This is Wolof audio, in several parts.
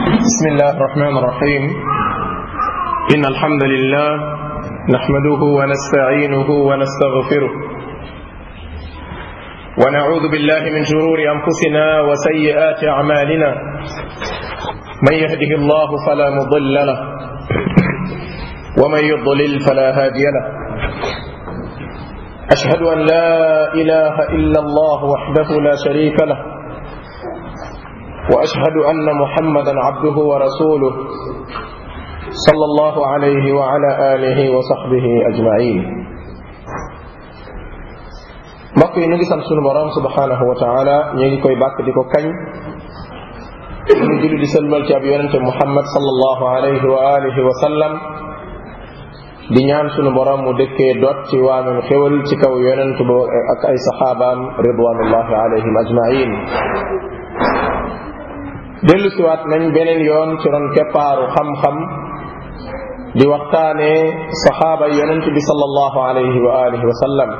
بسم الله الرحمن الرحيم إن الحمد لله نحمده ونستعينه ونستغفره ونعوذ بالله من شرور أنفسنا وسيئات أعمالنا من يهده الله فلا مضل له ومن يضلل فلا هادي له أشهد أن لا إله إلا الله وحده لا شريك له واشهد ان محمدا عبده ورسوله صلى الله عليه وعلى اله وصحبه اجمعين mbokk yi ñu ngi sant sunu borom subhanahu wa taala ñu ngi koy bàkk di ko kañ ñu julli di sëlmal ci ab yonente muhammad sallallahu alayhi wa alihi wa sallam di ñaan sunu borom mu dëkkee dot ci waamem xéwal ci kaw yonent bo ak ay saxaabaam ridwanullahi alayhim ajmain dellu siwaat nañ beneen yoon ci ron keppaaru xam-xam di waxtaane saxaaba yonent bi sallallahu alayhi wa alihi wa sallam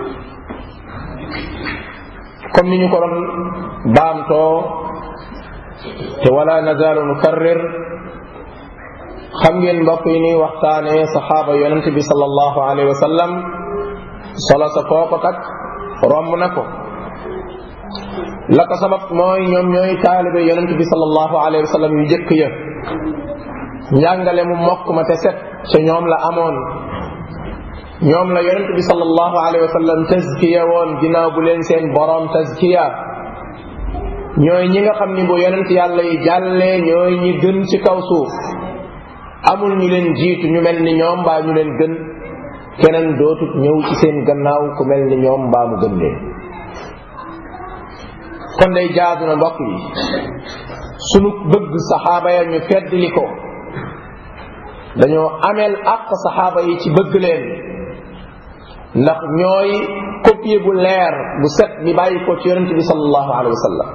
comme ni ñu ko doon baamtoo te wala nazaalu nukarrir xam ngeen mbokk yi ni waxtaane saxaaba yonent bi sallallahu alayhi wa sallam solo sa foo ko takk romb na ko la ko sabab mooy ñoom ñooy taalibe yonent bi sallallahu alayhi wa sallam yu jëkk ya njàngale mu mokk ma te set ca ñoom la amoon ñoom la yonent bi sallallahu alayhi wa sallam tazkiya woon ginnaaw bu leen seen boroom tazkiya ñooy ñi nga xam ni bu yonent yàlla yi jàllee ñooy ñi gën ci kaw suuf amul ñu leen jiitu ñu mel ni ñoom mbaa ñu leen gën keneen dootut ñëw ci seen gannaaw ku mel ni ñoom mbaa mu gën leen kon day jaadu na mbokk yi sunu bëgg saxaaba ya ñu feddli ko dañoo ameel àq saxaaba yi ci bëgg leen ndax ñooy copie bu leer bu set bi bàyyi ko ci yonente bi sallallahu alayhi wa sallam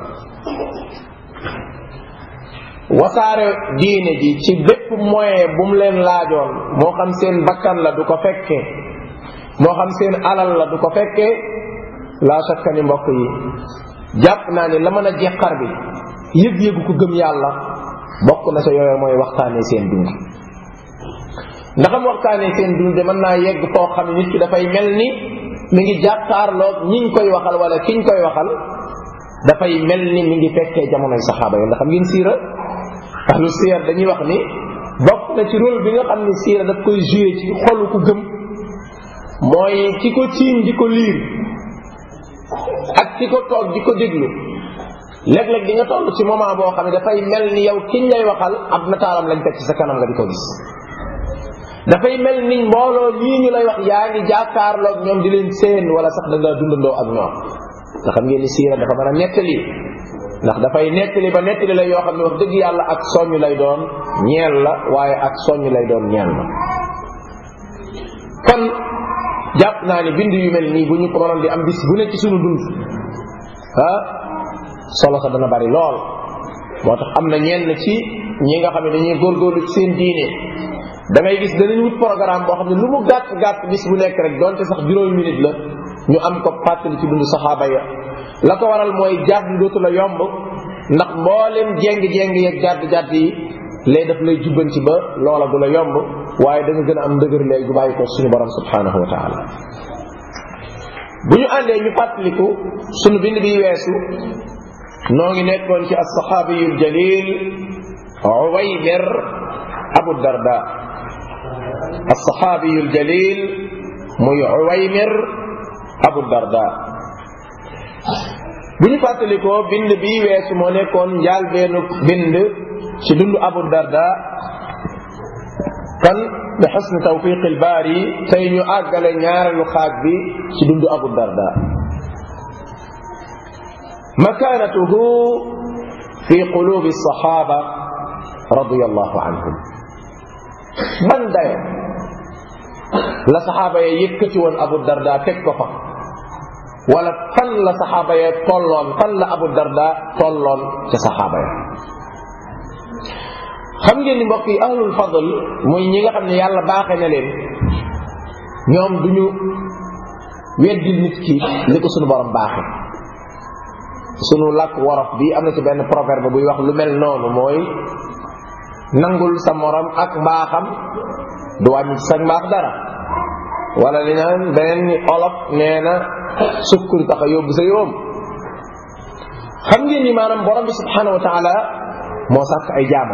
wasaare diine ji ci bépp moyen bu mu leen laajoon moo xam seen bakkan la du ko fekke moo xam seen alal la du ko fekke laa shakka ni mbokk yi jàpp naa ne la mën a jeqar bi yëg-yëgu ko gëm yàlla bokk na sa yooyu mooy waxtaanee seen dund ndaxam waxtaanee seen dund de mën naa yegg foo xam ne nit ki dafay mel ni mi ngi jàkkaarloog ñiñ koy waxal wala kiñ koy waxal dafay mel ni mi ngi fekkee jamonoy saxaaba yi ndax xam ngeen siira ahlu siir dañuy wax ni bokk na ci rôle bi nga xam ne siira daf koy joué ci xolu ku gëm mooy ki ko tiim di ko liir ak ki ko toog di ko déglu léeg-léeg di nga toll ci moment boo xam ne dafay mel ni yow kiñ lay waxal ab nataalam lañ teg ci sa kanam nga di ko gis dafay mel ni mbooloo lii ñu lay wax yaa ngi jàkkaarloog ñoom di leen seen wala sax da nga dundandoo ak ñoom nga xam ngeen ni siira dafa mën a nettali ndax dafay nettali ba nettali la yoo xam ne wax dëgg yàlla ak soññ lay doon ñeel la waaye ak soññ lay doon ñeel la kon jàpp naa ne bind yu mel nii bu ñu ko mënoon di am bis bu ne ci suñu dund ah solo sa dana bari lool moo tax am na ñenn ci ñi nga xam ne dañuy góorgóorlu ci seen diine da ngay gis danañ wut programme boo xam ne lu mu gàtt gàtt bis bu nekk rek donte sax juróomi minute la ñu am ko fàttali ci dund saxaaba ya la ko waral mooy jàdd dootu la yomb ndax mboolem jéng-jéng yeeg jàdd jàdd yi lay daf lay jubbanti ba loola du la yomb waaye da nga gën a am ndëgër léegi bu bàyyi ko suñu borom subhanahu wa taala bu ñu àndee ñu fàttaliku suñu bind bi weesu noo ngi nekkoon ci alsaxaabiyu ljalil uwaymir abu darda alsaxaabiyu ljalil muy uwaymir abu darda bu ñu fàttalikoo bind bi weesu moo nekkoon njaal beenu bind ci dund abu darda kon bi xusni tawfiq albaari tey ñu àggale ñaareelu xaaj bi ci dund abu darda makaanatuhu fi qulubi alsaxaaba radiyallahu anhum ban dayo la saxaaba ya yëkkati woon abu darda teg ko fa wala fan la saxaaba ya tolloon fan la abu darda tolloon ca saxaaba ya xam ngeen ni mbokk yi ahlul fadl muy ñi nga xam ne yàlla baaxee na leen ñoom duñu weddil nit ki li ko sunu borom baaxe sunu làkk worof bi am na ci benn proverbe buy wax lu mel noonu mooy nangul sa morom ak mbaaxam du wàññi sa mbaax dara wala li naan beneen ni olof nee na sukkun tax a yóbbu sa yóom xam ngeen ni maanaam borom bi subhanahu wa taala moo sàkk ay jaamam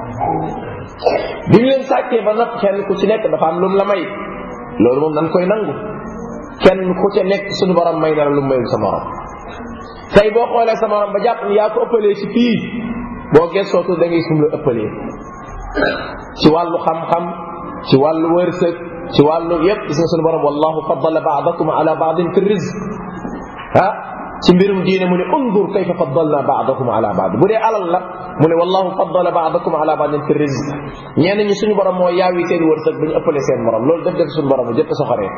bi ñu leen sàkkee ba nopp kenn ku ci nekk dafa am lu mu la may loolu moom dañ koy nangu kenn ku ca nekk suñu borom may na la lu mu mayul sa morom tey boo xoolee sa morom ba jàpp ni yaa ko ëppalee ci fii boo gëstootu da ngay sum la ëppalee ci wàllu xam-xam ci wàllu wërsëg ci wàllu yépp gis nga suñu borom wallahu faddala baadakum ala baadin fi rizq ah ci mbirum diine mu ne undur kayfa faddalna baadakum ala baad bu dee alal la mu ne wallahu faddala baadakum ala baadin fi rizq ñenn ñi suñu borom moo yaawi seen wërsëg ba ñu ëppale seen morom loolu def def suñu borom jëpp soxoree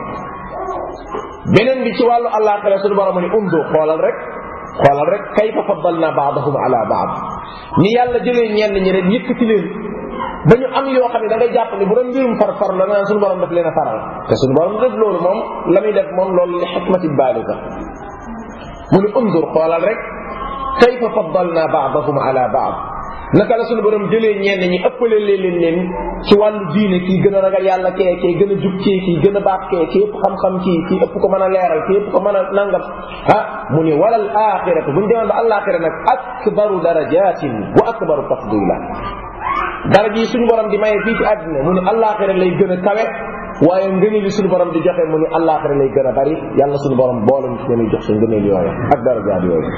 beneen bi ci wàllu àllaaxira suñu borom mu ne undur xoolal rek xoolal rek kayfa faddalna baadahum ala baad ni yàlla jëlee ñenn ñi rek yëkkati leen ba ñu am yoo xam ne da ngay jàpp ni bu doon mbirum far far la naan suñu borom daf leen a faral te suñu borom def loolu moom la muy def moom loolu li xikmati baaliga mu ni undur xoolal rek kayfa faddalna baadahum ala baad naka la suñu borom jëlee ñenn ñi ëppale leen leen ci wàllu diine kii gën a ragal yàlla kee kii gën a jub kii kii gën a baax kee kii ëpp xam-xam kii kii ëpp ko mën a leeral kii ëpp ko mën a nangam ah mu ni walal axiratu bu ñu demoon ba alaxira nag akbaru darajatin wa akbaru tafdila dara ji suñu borom di maye fii ci àddina mu ni alaxira lay gën a kawe waaye ngëneel li suñu borom di joxe mu ni alaxira lay gën a bari yàlla suñu borom boole ñu ci ñuy jox sa ngëneel yooyu ak darajaat yooyu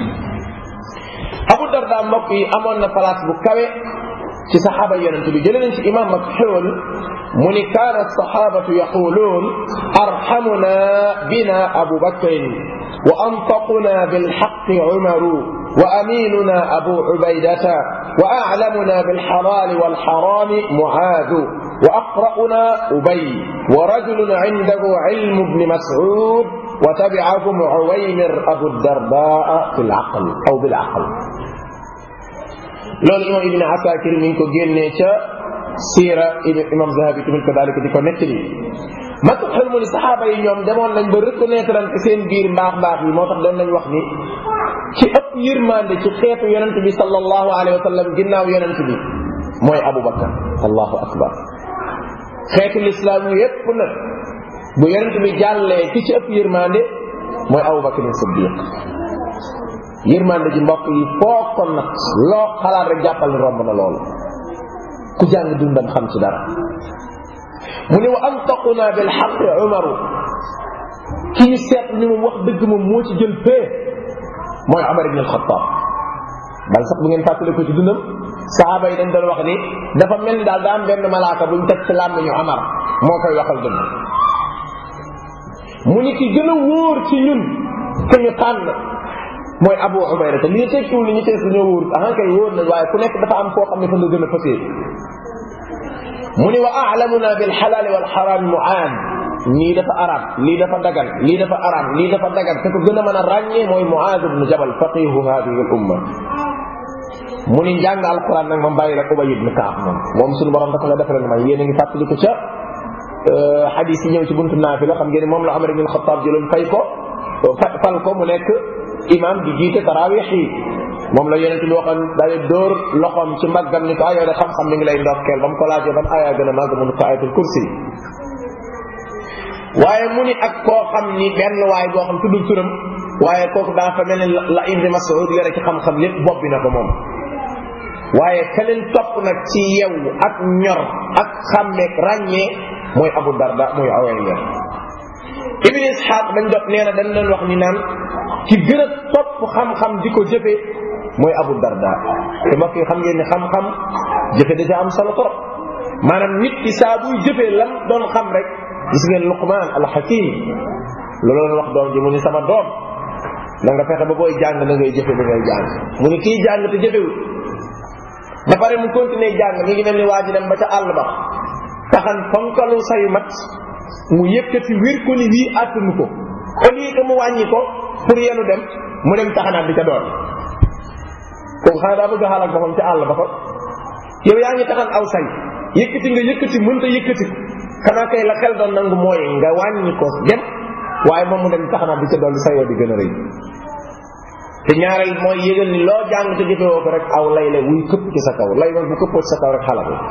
abu darda mbokk yi amoon na place bu kawe ci saxaaba yonent bi jëlee nañ ci imam makxuul mu ni kaana saxaabatu yaquluun arxamuna bina abu bakrin wa antaquna bilxaqi umaru wa aminuna abu ubaydata wa aclamuna bilxalaali walxaraami mucaadu wa aqra'una ubay wa rajulun cindahu cilmu bni mascuud wa tabicakum cuwaymir abu dardaa fi lcaql aw bilcaql loolu imam ibne asakir mi ngi ko génnee ca siira imam zahabi tamit ko daalika di ko nettali matu xel mu ni saxaaba yi ñoom demoon nañ ba reconnaître ante seen biir mbaax mbaax yi moo tax doon nañ wax ni ci ëpp yërmande ci xeetu yonent bi sallallahu alayhi wa sallam ginnaaw yonent bi mooy abu bakar allahu akbar xeetu lislaam yépp nag bu yonent bi jàllee ki ci ëpp yërmande mooy abu bakar siddiq yërmande ji mbokk yi foo ko nag loo xalaat rek jàppal ni romb na loolu ku jàng dundam xam ci dara mu ne wa antaquna bil xaqi umaru ki ñu seet ni moom wax dëgg moom moo ci jël fee mooy Umar ibn al-Khattab bal sax bu ngeen fàttali ko ci dundam saxaaba yi dañ doon wax ni dafa mel ni daal daa am benn malaaka buñ teg ci làmmiñu Umar moo koy waxal dëgg mu ni ki gën a wóor ci ñun ke ñu tànn mooy Abu Ubayda te lii tekkiwul ni ñu tees dañoo wóor ahan kay wóor nañ waaye ku nekk dafa am foo xam ne fa nga gën a fësee mu ni wa a'lamuna bil xalaali wal xaraam mu'aan lii dafa arab lii dafa dagan lii dafa arab lii dafa dagan te ko gën a mën a ràññee mooy Muaaz ibn Jabal faqihu hadihi al umma mu ni njàng alquran nag ma bàyyi la Ubay ibn Kaab moom moom suñu borom dafa la defal may yéen a ngi fàttali ko ca xadis yi ñëw ci buntu naafila xam ngeen moom la Umar ibn Xattaab jëloon fay ko fal ko mu nekk imam di jiite tarawix yi moom la yonente bi waxoon daal di dóor loxoom ci mbaggam ni ko ayoo de xam-xam mi ngi lay ndokkeel ba mu ko laajee ban ayaa gën a màgg mu ne ko ayatul kursi waaye mu ni ak koo xam ni benn waay boo xam tuddul turam waaye kooku daa fa mel ni la ibni Mas'ud yore ci xam-xam lépp bopp bi na ko moom waaye ka leen topp nag ci yew ak ñor ak xàmmeek ràññee mooy Abu Darda mooy Uwayya Ibn Ishaq dañ dot nee na dañ doon wax ni naan ki gën a topp xam-xam di ko jëfe mooy Abu Darda te mbokk yi xam ngeen ni xam-xam jëfe da ca am solo trop maanaam nit ki saa buy jëfee lam doon xam rek gis ngeen Luqman al-Hakim loolu doon wax doom ji mu ni sama doom na nga fexe ba booy jàng na ngay jëfe li ngay jàng mu ni kii jàng te jëfewul ba pare mu continuer jàng mi ngi mel ni waa ji dem ba ca àll ba taxan fonkalu sayu mat mu yëkkati wér ko ni wii àttanu ko au lieu que mu wàññi ko pour yenu dem mu dem taxanaat di ca doon kooku xanaa daa bëgg a xaalak boppam ca àll ba ko yow yaa ngi taxan aw say yëkkati nga yëkkati mënta yëkkati xanaa kay la xel doon nangu mooy nga wàññi ko dem waaye moom mu dem taxanaat di ca doon sayoo di gën a rëy te ñaareel mooy yëgal ni loo jàng te jëfewoo ko rek aw lay la wuy këpp ci sa kaw lay bu këppoo ci sa kaw rek xalak la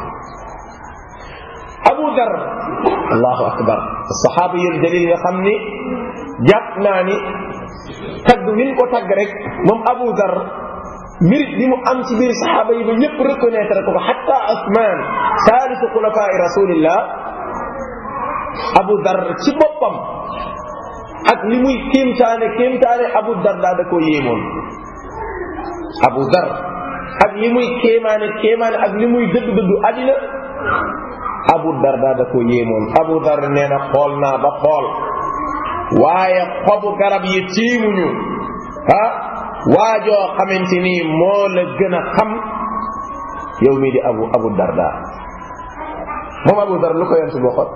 abu dar allahu akbar saxaaba yul dalil nga xam ni jàpp naa ni tagg min ko tagg rek moom abu dar mérite bi mu am ci biir saxaaba yi ba ñëpp reconnaître ko ko xatta Usmaan saalisu xulafaai rasulillah abu dar ci boppam ak li muy kéemtaane kéemtaane abu dar daa da koo yéemoon abu dar ak li muy kéemaane kéemaane ak li muy dëddu dëddu àddina abu dar daa da koo yéemoon abu dar nee na xool naa ba xool waaye xobu garab yi tiimuñu ah waajoo xamante ni moo la gën a xam yow mii di abu abu darda moom abu dar lu ko yent boo xot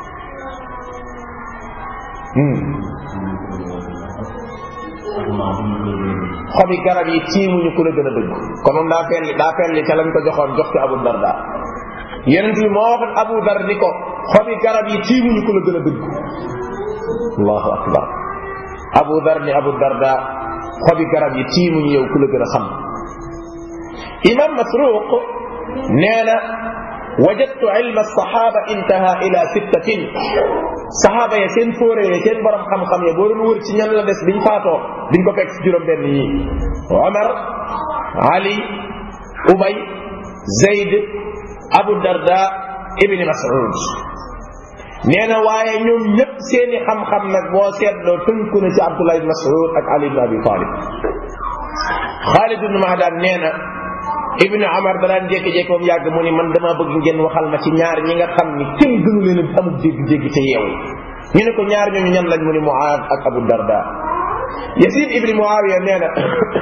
xobi garab yi tiimuñu ku la gën a dëgg kon moom daa felli daa felli ca lañ ko joxoon jox ci abu darda yonent bi moo waxoon abu dar ni ko xobi garab yi tiimuñu ku la gën a dëgg allahu akbar abu dar ni abu darda xobi garab yi tiimuñu yow ku la gën a xam imam masruq nee na wajadtu ilma alsaxaaba intaha ila sittatin saxaaba ya seen fóore ya seen borom xam-xam ya boo doon wër ci ñan la des biñ faatoo diñ ko fekk ci juróom benn yi omar ali ubay zayd abu darda ibni mas'ud nee na waaye ñoom ñëpp seeni xam-xam nag boo seetloo tënku na ci abdullah ibn mas'ud ak ali ibn abi talib xaalid ibn mahdan nee na ibnu amar danaan jékki-jékki moom yàgg mu ni man dama bëgg ngeen waxal ma ci ñaar ñi nga xam ni kenn gënu leen a amul dégg-dégg te yeewu ñu ne ko ñaar ñooñu ñan lañ mu ni muaad ak abu darda yasid ibni muawiya nee na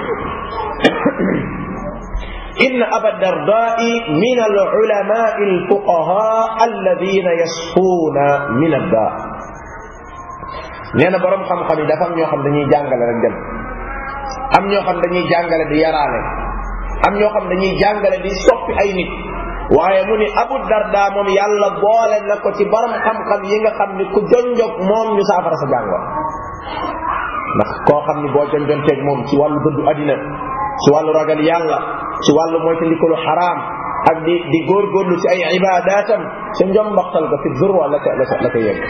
إن أبا الدرداء من العلماء الفقهاء الذين يشفون من الداء nee na borom xam-xam yi dafa am ñoo xam dañuy jàngale rek dem am ñoo xam dañuy jàngale di yaraale am ñoo xam dañuy jàngale di soppi ay nit waaye mu ni Abu Darda moom yàlla boole na ko ci borom xam-xam yi nga xam ni ku jonjog moom ñu saafara sa jàngoro ndax koo xam ni boo jonjonteeg moom ci wàllu dëddu àddina ci wàllu ragal yàlla ci wàllu moytandikalu xaraam ak di di góorgóorlu ci ay ibadatam sa njombaxtal ga fi zurwa la ko la ko la ko yegg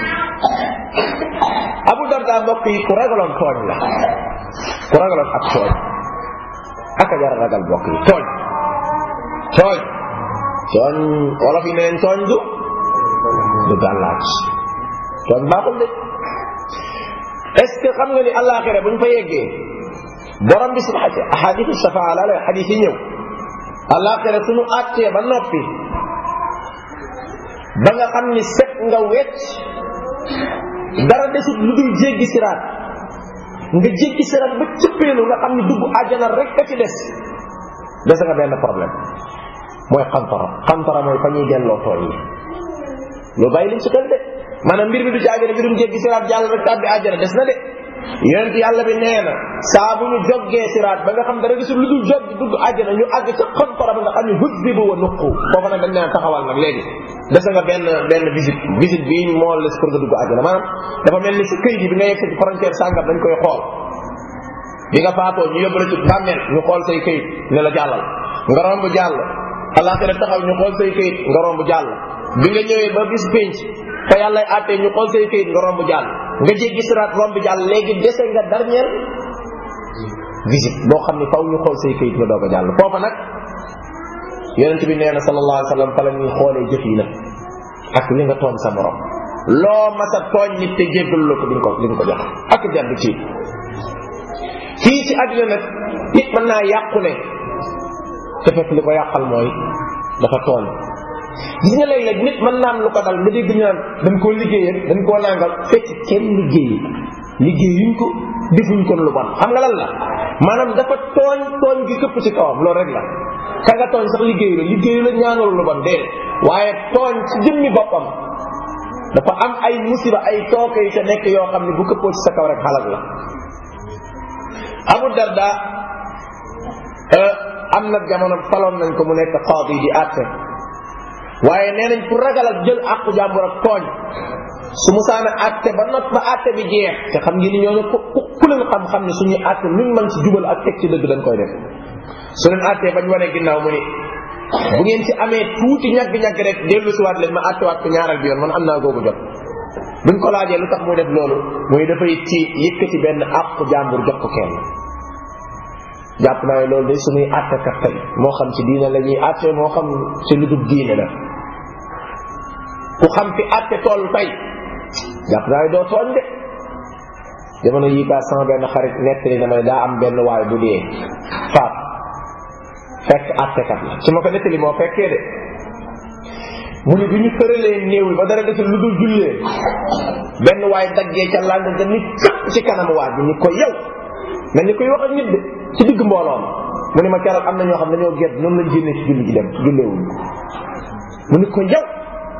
Abu Darda mbokk yi ku ragaloon tooñ la ku ragaloon ak tooñ aka jar ragal mbokk yi tooñ tooñ tooñ wolof yi neen tooñ du du gàllaaj tooñ baaxul de est ce que xam nga ni àllaaxira bu ñu fa yeggee borom bi subhanahu ahadithu shafaa la lay xadis yi ñëw àllaaxira suñu àttee ba noppi ba nga xam ni set nga wecc dara desut lu dul jéggi siraat nga jéggi siraat ba cëppeelu nga xam ni dugg àjjana rek ka ci des des nga benn problème mooy xantara xantara mooy fa ñuy delloo tooñ yi lu bàyyi liñ si xel de maanaam mbir mi du ci àjjana mbirum jéggi siraat jàll rek tàbbi àjjana des na de yonent yàlla bi nee na saa bu ñu joggee siraat ba nga xam dara gisul lu dul jog dugg àjjana ñu àgg ca xantara ba nga xam ni huddibu wa nuqu foofa nag dañ naan taxawal nag léegi dese nga benn benn visite visite bii moo les pour nga dugg àjjana maanaam dafa mel ni si këyit yi bi nga yegg ci frontière sàngam dañ koy xool bi nga faatoo ñu yóbbu la ci bàmmeel ñu xool say këyit ne la jàllal nga romb jàll alaxira taxaw ñu xool say këyit nga romb jàll bi nga ñëwee ba bis pénc fa yàlla àttee ñu xool say këyit nga romb jàll nga jéggi siraat romb jàll léegi dese nga dernière visite boo xam ne faw ñu xool say këyit nga doog a jàll foofa nag yonent bi nee na sallallahu alayhi wa sallam fa la ñuy xoolee jëf yi nag ak li nga tooñ sa borom loo masa tooñ nit te jéggalu la ko di nga ko di nga ko jox ak jàdd ci fii ci àddina nag nit mën naa yàqu ne te fekk li ko yàqal mooy dafa tooñ gis nga léeg-léeg nit mën naa am lu ko dal nga dégg ñu naan dañ koo liggéeyal dañ koo nangal fekk kenn liggéeyi liggéeyuñ ko defuñ ko lu bon xam nga lan la maanaam dafa tooñ tooñ gi këpp ci kawam loolu rek la ka nga tooñ sax liggéeyu la liggéeyu la ñaanalu lu bon déedéet waaye tooñ ci jëmmi boppam dafa am ay musiba ay tooke yu ca nekk yoo xam ne bu këppoo ci sa kaw rek xalak la Abu Darda am na jamono faloon nañ ko mu nekk qaadi di àtte waaye nee nañ pour ragal ak jël àqu jàmbur ak tooñ su musaana àtte ba not ba àtte bi jeex te xam ngi ni ñooñu ku ku leen xam-xam ne suñuy àtte luñ mën ci jubal ak teg ci dëgg dañ koy def su leen àttee bañ wane ginnaaw mu ni bu ngeen ci amee tuuti ñagg-ñagg rek dellu si waat leen ma àttewaat ko ñaaral bi yoon man am naa googu jot buñ ko laajee lu tax muy def loolu muy dafay ci yëkkati benn àqu jàmbur jox ko kenn jàpp naa ne loolu day suñuy àttekat tey moo xam ci diine la ñuy àtte moo xam ci lu dul diine la ku xam fi àtte toll tey jàpp naa ne doo tooñ de jamono yii kaa sama benn xarit nettali na ma ne daa am benn waay bu dee faat fekk àttekat la su ma ko nettali moo fekkee de mu ni bi ñu tëralee néew yi ba dara desul lu dul jullee benn waay daggee ca làng nga ni cëpp ci kanam waa ji ni ko yow mel ni koy wax ak nit de ci digg mbooloo ma mu ni ma keroog am na ñoo xam dañoo gedd noonu lañ génnee ci julli ji dem julleewuñ mu ni ko yow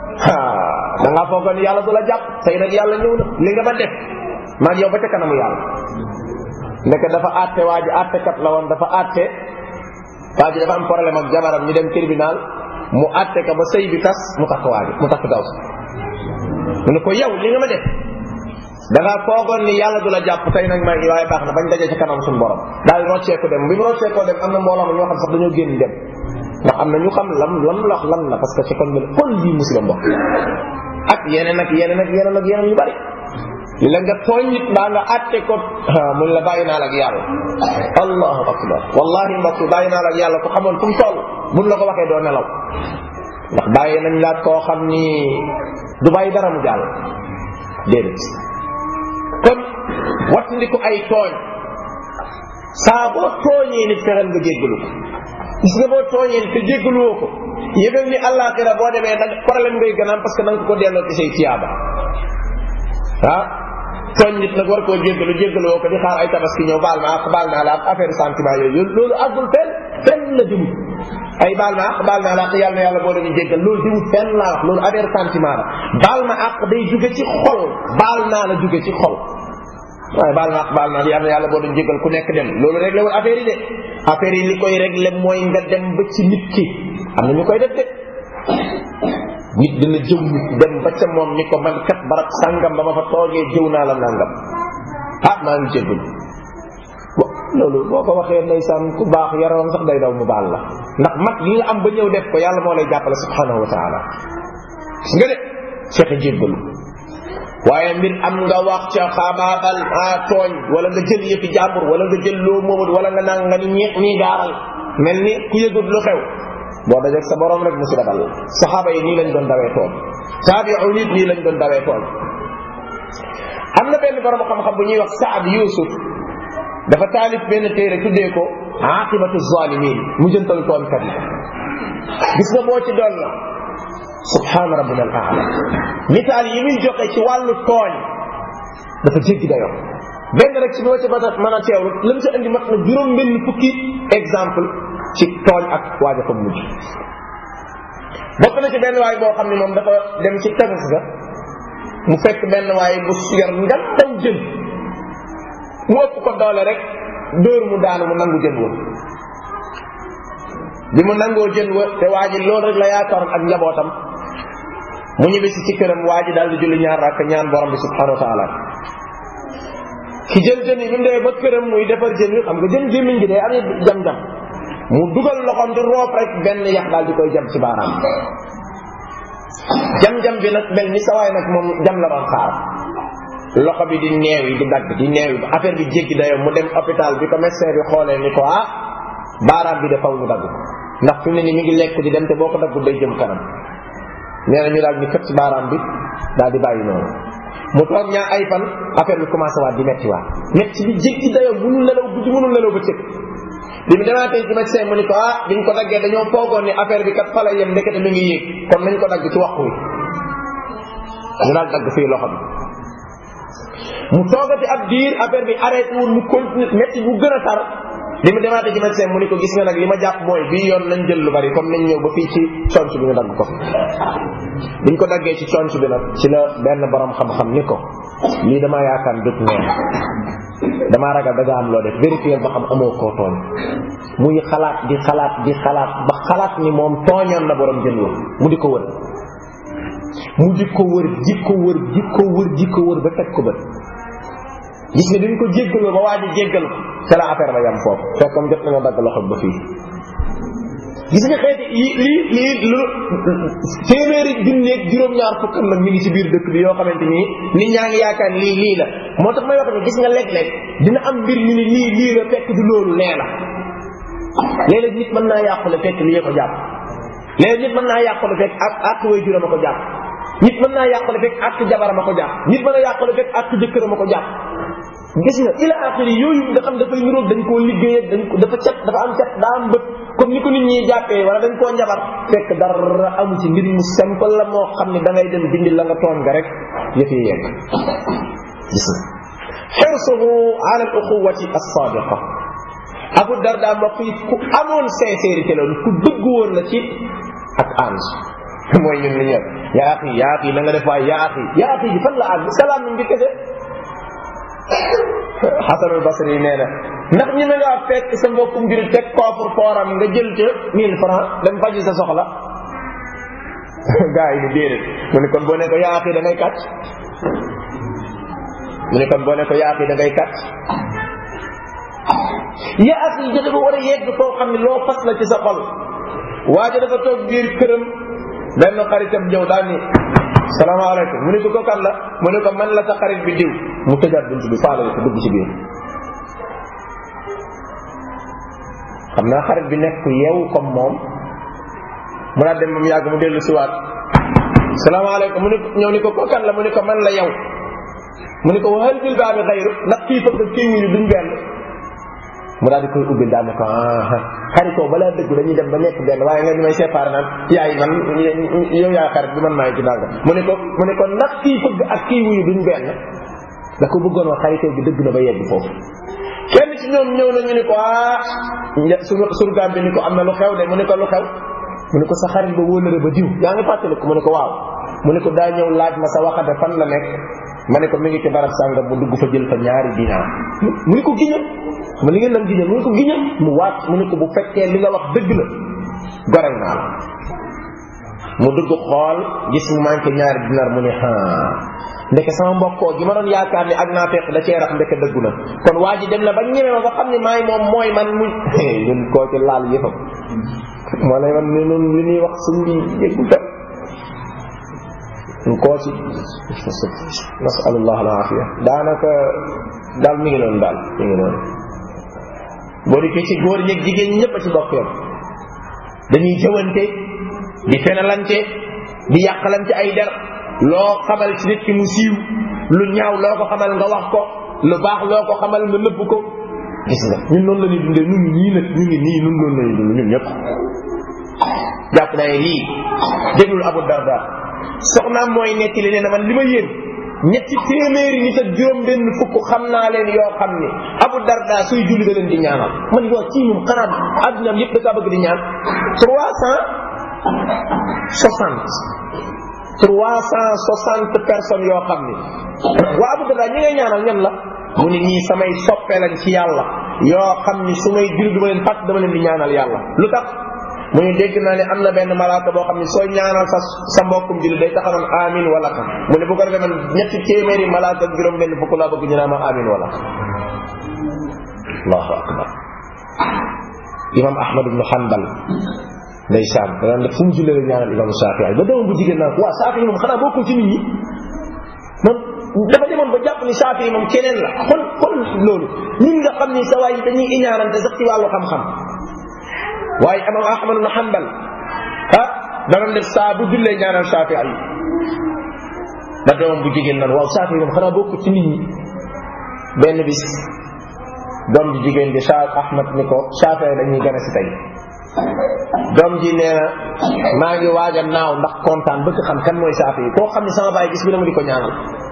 da ngaa foogoon ni yàlla du la jàpp tey nag yàlla ñëw na li nga ba def maa yow ba ca kanamu yàlla ndeke dafa àtte waa ji àttekat la woon dafa àtte waa ji dafa am problème ak jabaram ñu dem tribunal mu àtte ka ba sëy bi tas mu takk waa ji mu takk daw si mu ne ko yow li nga ma def da ngaa foogoon ni yàlla du la jàpp tey nag maa ngi waaye baax na bañ daje ci kanam suñu borom daal rocceeku dem bi mu rocceekoo dem am na mbooloo ma ñoo xam sax dañoo génn dem ndax am na ñu xam lam lam wax lan la parce que ci kon bi kon lii musiba mbokk ak yeneen ak yeneen ak yeneen ak yeneen yu bari la nga tooñ nit mbaa nga àtte ko mun la bàyyi naa la ak yàlla allahu akbar wallahi mbokk bàyyi naa la ak yàlla ku xamoon fu mu toll buñ la ko waxee doo nelaw ndax bàyyi nañ laat koo xam ni du bàyyi dara mu jàll déedéet kon wattandiku ay tooñ saa boo tooñee nit fexeel nga jéggalu ko gis nga boo tooñee nit te jéggaluwoo ko yëgal ni àllaaxira boo demee nag problème ngay gënaam parce que da nga ko delloo ci say tiyaaba ah tooñ nit nag war koo jéggalu jéggaluwoo ko di xaar ay tabaski ñëw baal ma ak baal naa la ak affaire sentiment yooyu loolu àggul fenn fenn la dimut ay baal ma ak baal naa la ak yàlla na yàlla boo leen jéggal loolu dimut fenn laa wax loolu affaire sentiment la baal ma ak day jóge ci xol baal naa la jóge ci xol waaye baal ma ak baal naa la yàlla na yàlla boo leen jéggal ku nekk dem loolu réglé wul affaire yi de affaire yi li koy réglé mooy nga dem ba ci nit ki am na ñu koy def de nit dina jëw nit dem ba ca moom ni ko man kat barab sàngam ba ma fa toogee jëw naa la nangam ah maa ngi jéggul loolu boo ko waxee ndeysaan ku baax yaroon sax day daw mu baal la ndax mag yi nga am ba ñëw def ko yàlla moo lay jàppale subhanahu wa taala gis nga de fexe jéggalu waaye mbir am nga wax ca xaabaabal a tooñ wala nga jël yëfi jàmbur wala nga jël loo moomut wala nga nang nga ni ñeex nii gaaral mel ni ku yëgut lu xew boo dajeeg sa borom rek musiba dal saxaaba yi nii lañ doon dawee tooñ taabiu nit nii lañ doon dawee tooñ am na benn borom xam-xam bu ñuy wax Saad Yusuf dafa taalif benn téere tuddee ko aqibatu zalimin mu jëntal tooñkat yi gis nga boo ci doon la subhaana rabbina al aala misaal yi muy joxe ci wàllu tooñ dafa jéggi dayoo benn rek ci bi ma ci mën a teewlu la mu ci andi mat na juróom benn fukki exemple ci tooñ ak waaja fa mujj bokk na ci benn waay boo xam ne moom dafa dem ci tefes ga mu fekk benn waay bu yor ngam daw jën mu ëpp ko doole rek dóor mu daanu mu nangu jën wa bi mu nangoo jën wa te waa ji loolu rek la yaakaaroon ak njabootam mu ñibbisi ci këram waa ji daal di julli ñaar rakk ñaan borom bi subhanahu wa taala ki jël jën yi bi mu demee ba këram muy defar jën wi xam nga jën gémmiñ gi day amee jam-jam mu dugal loxoom di roof rek benn yax daal di koy jam ci baaraam jam-jam bi nag mel ni sawaay nag moom jam la doon xaar loxo bi di neew yi di dagg di neew yi affaire bi jéggi dayoo mu dem hôpital bi ko médecin bi xoolee ni ko ah baaraam bi de faw ñu dagg ko ndax fi mu ne ni mi ngi lekk di dem te boo ko daggul day jëm kanam nee na ñu daal ñu kët ci baaraam bi daal di bàyyi noonu mu toog ñaa ay fan affaire bi commencé waat di metti waat metti bi jéggi dayoo mënul nelaw guddi mënul nelaw ba cëg bi mu demaatee ci médecin mu ni ko ah biñ ko daggee dañoo foogoon ni affaire bi kat fa la yem ndekete mi ngi yéeg kon nañ ko dagg ci waxtu wi ñu daal dagg fii loxo bi mu toogati ab diir affaire bi arrêté wul mu continue métti bu gën a tar bi mu demaatee ci médecin mu ni ko gis nga nag li ma jàpp mooy bii yoon nañ jël lu bari comme nañ ñëw ba fii ci conc bi ñu dagg ko biñ ko daggee ci conc bi nag ci la benn borom xam-xam ni ko lii damaa yaakaar dut neen damaa ragal da nga am loo def vérifier ba xam amoo koo tooñ muy xalaat di xalaat di xalaat ba xalaat ni moom tooñoon na borom jën woon mu di ko wër mu di ko wër di ko wër di ko wër di ko wër ba teg ko bët gis nga bi ñu ko jéggaloo ba waaj a jéggal ko ca la affaire ba yam foofu fekk comme jot nañoo dagg loxo ba fii gis nga xeeti yi lii lii lu téeméeri junneeg juróom-ñaar fukkam nag ñu ngi ci biir dëkk bi yoo xamante nii nit ñaa ngi yaakaar lii lii la moo tax may wax ne gis nga léeg-léeg dina am mbir ñu ni lii lii la fekk du loolu nee la léeg-léeg nit mën naa yàqule fekk lii ko jàpp léeg-léeg nit mën naa yàqule fekk ak ak way juram a ko jàpp nit mën naa yàqule fekk ak jabaram a ko jàpp nit mën a yàqule fekk ak jëkkëram a ko jàpp gis nga ila axiri yooyu nga xam dafay niroog dañ koo liggéey dañ ko dafa cet dafa am cet daa am bët comme ni ko nit ñi jàppee wala dañ koo njabar fekk dara amu ci mbir mu simple la moo xam ne da ngay dem dindi la nga tooñ nga rek yëf yi yegg gis nga xirsuhu ala al uxuwati as-sadiqa abu darda mbokk yi ku amoon sincérité la ku dëgg woon la ci ak ànd mooy ñun li ñu yaa axi yaa axi na nga def waay yaa axi yaa axi ji fan la àgg salaam mi ngi kese Xasan al Basri nee na ndax ñi nga fekk sa mbokkum jurit teg koofur fooram nga jël ca 1000 francs dem faji sa soxla gaa yi ni déedéet mu ne kon boo ne ko yaa axi da ngay kàcc mu ne kon boo ne ko yaa axi da ngay kàcc yaa axi ja dafa war a yegg foo xam ne loo fas la ci sa xol waaja dafa toog biir këram benn xaritam ñëw daal ni salaamaaleykum mu ne ko ko kan la mu ne ko man la sa xarit bi diw mu tëjaat bunt bi faale ko dugg ci biir xam naa xarit bi nekk ku yeewu comme moom mu naa dem ba mu yàgg mu dellu si waat salaamaaleykum mu ne ko ñëw ni ko ko kan la mu ne ko man la yow mu ne ko waxal bil baabi xayru ndax kii fëgg kii wuyu duñ benn mu daal di koy ubbil daal ne ko ah xaritoo balaa dëgg dañuy dem ba nekk benn waaye nga ñu may séparé naan yaay man yow yaa xarit bi man maay ci nanga mu ne ko mu ne ko ndax kii fëgg ak kii wuyu duñ benn da ko bëggoon wax xaritoo bi dëgg na ba yegg foofu kenn ci ñoom ñëw na ñu ni ko ah suñu surgaam bi ni ko am na lu xew de mu ne ko lu xew mu ne ko sa xarit ba wóolëre ba diw yaa ngi fàttali ko mu ne ko waaw mu ne ko daa ñëw laaj ma sa waxate fan la nekk ma ne ko mi ngi ci barab sàngam mu dugg fa jël fa ñaari dinaar mu ne ko giñal ma li ngeen nam giñal mu ne ko giñal mu waat mu ne ko bu fekkee li nga wax dëgg la gorel naa la mu dugg xool gis mu manqué ñaari dinaar mu ne ah ndeke sama mbokkoo gi ma doon yaakaar ni ak naa fekk da cee rax ndeke dëggu na kon waa ji dem na ba ñeme ma ba xam ne maay moom mooy man mu ñun koo ci laal yëfam moo lay man ne noonu li ñuy wax suñ bi yëggu tam koo ci nasalullah alafia daanaka daal mi ngi noonu daal mi ngi noonu boo dikkee ci góor ñeeg jigéen ñi ñëpp a ci bokk yoon dañuy jëwante di fenalante di yàqalante ay der loo xamal ci nit ki mu siiw lu ñaaw loo ko xamal nga wax ko lu baax loo ko xamal nga nëbb ko gis nga ñun noonu la ñuy dundee ñun ñii nag ñu ngi nii ñun noonu la ñuy dund ñun ñëpp jàpp naa ne lii déglul Abu Darda soxnaam mooy netti li nee na man li ma yéen ñetti téeméeri nit ak juróom benn fukk xam naa leen yoo xam ni Abu Darda suy julli da leen di ñaanal man yoo ci moom xanaa addunaam yëpp da kaa bëgg di ñaan trois cent soixante trois cent soixante personnes yoo xam ni waa Abu Darda ñi ngay ñaanal ñan la mu ni ñii samay soppe lañ ci yàlla yoo xam ni su may julli du ma leen fàtt dama leen di ñaanal yàlla lu tax mu ni dégg naa ne am na benn malaaka boo xam ne sooy ñaanal sa sa mbokkum julli day taxawoon amin wala xam mu ne bu ko defee man ñetti téeméeri malaaka ak juróom benn fukk laa bëgg ñu naan ma amin wala xam allahu akbar imam ahmad ibnu hanbal ndeysaan da daan def fu mu jullee la ñaanal imam Shafii ba doomam bu jigéen naan ko waa Shafii moom xanaa bokkul ci nit ñi moom dafa demoon ba jàpp ni Shafii moom keneen la kon kon loolu ñun nga xam ni sa waay yi dañuy iñaanante sax ci wàllu xam-xam waaye imam ahmad ibn hanbal ah dana def saa bu jullee ñaanal Shafii yi ba doomam bu jigéen nan waaw Shafii moom xanaa bokku ci nit ñi benn bis doom ji jigéen bi Shaaf ahmad ni ko Shafii dañuy gën a si tey doom ji nee na maa ngi waaj a naaw ndax kontaan bëgg xam kan mooy Shafii yi koo xam ne sama baay gis bi dama di ko ñaanal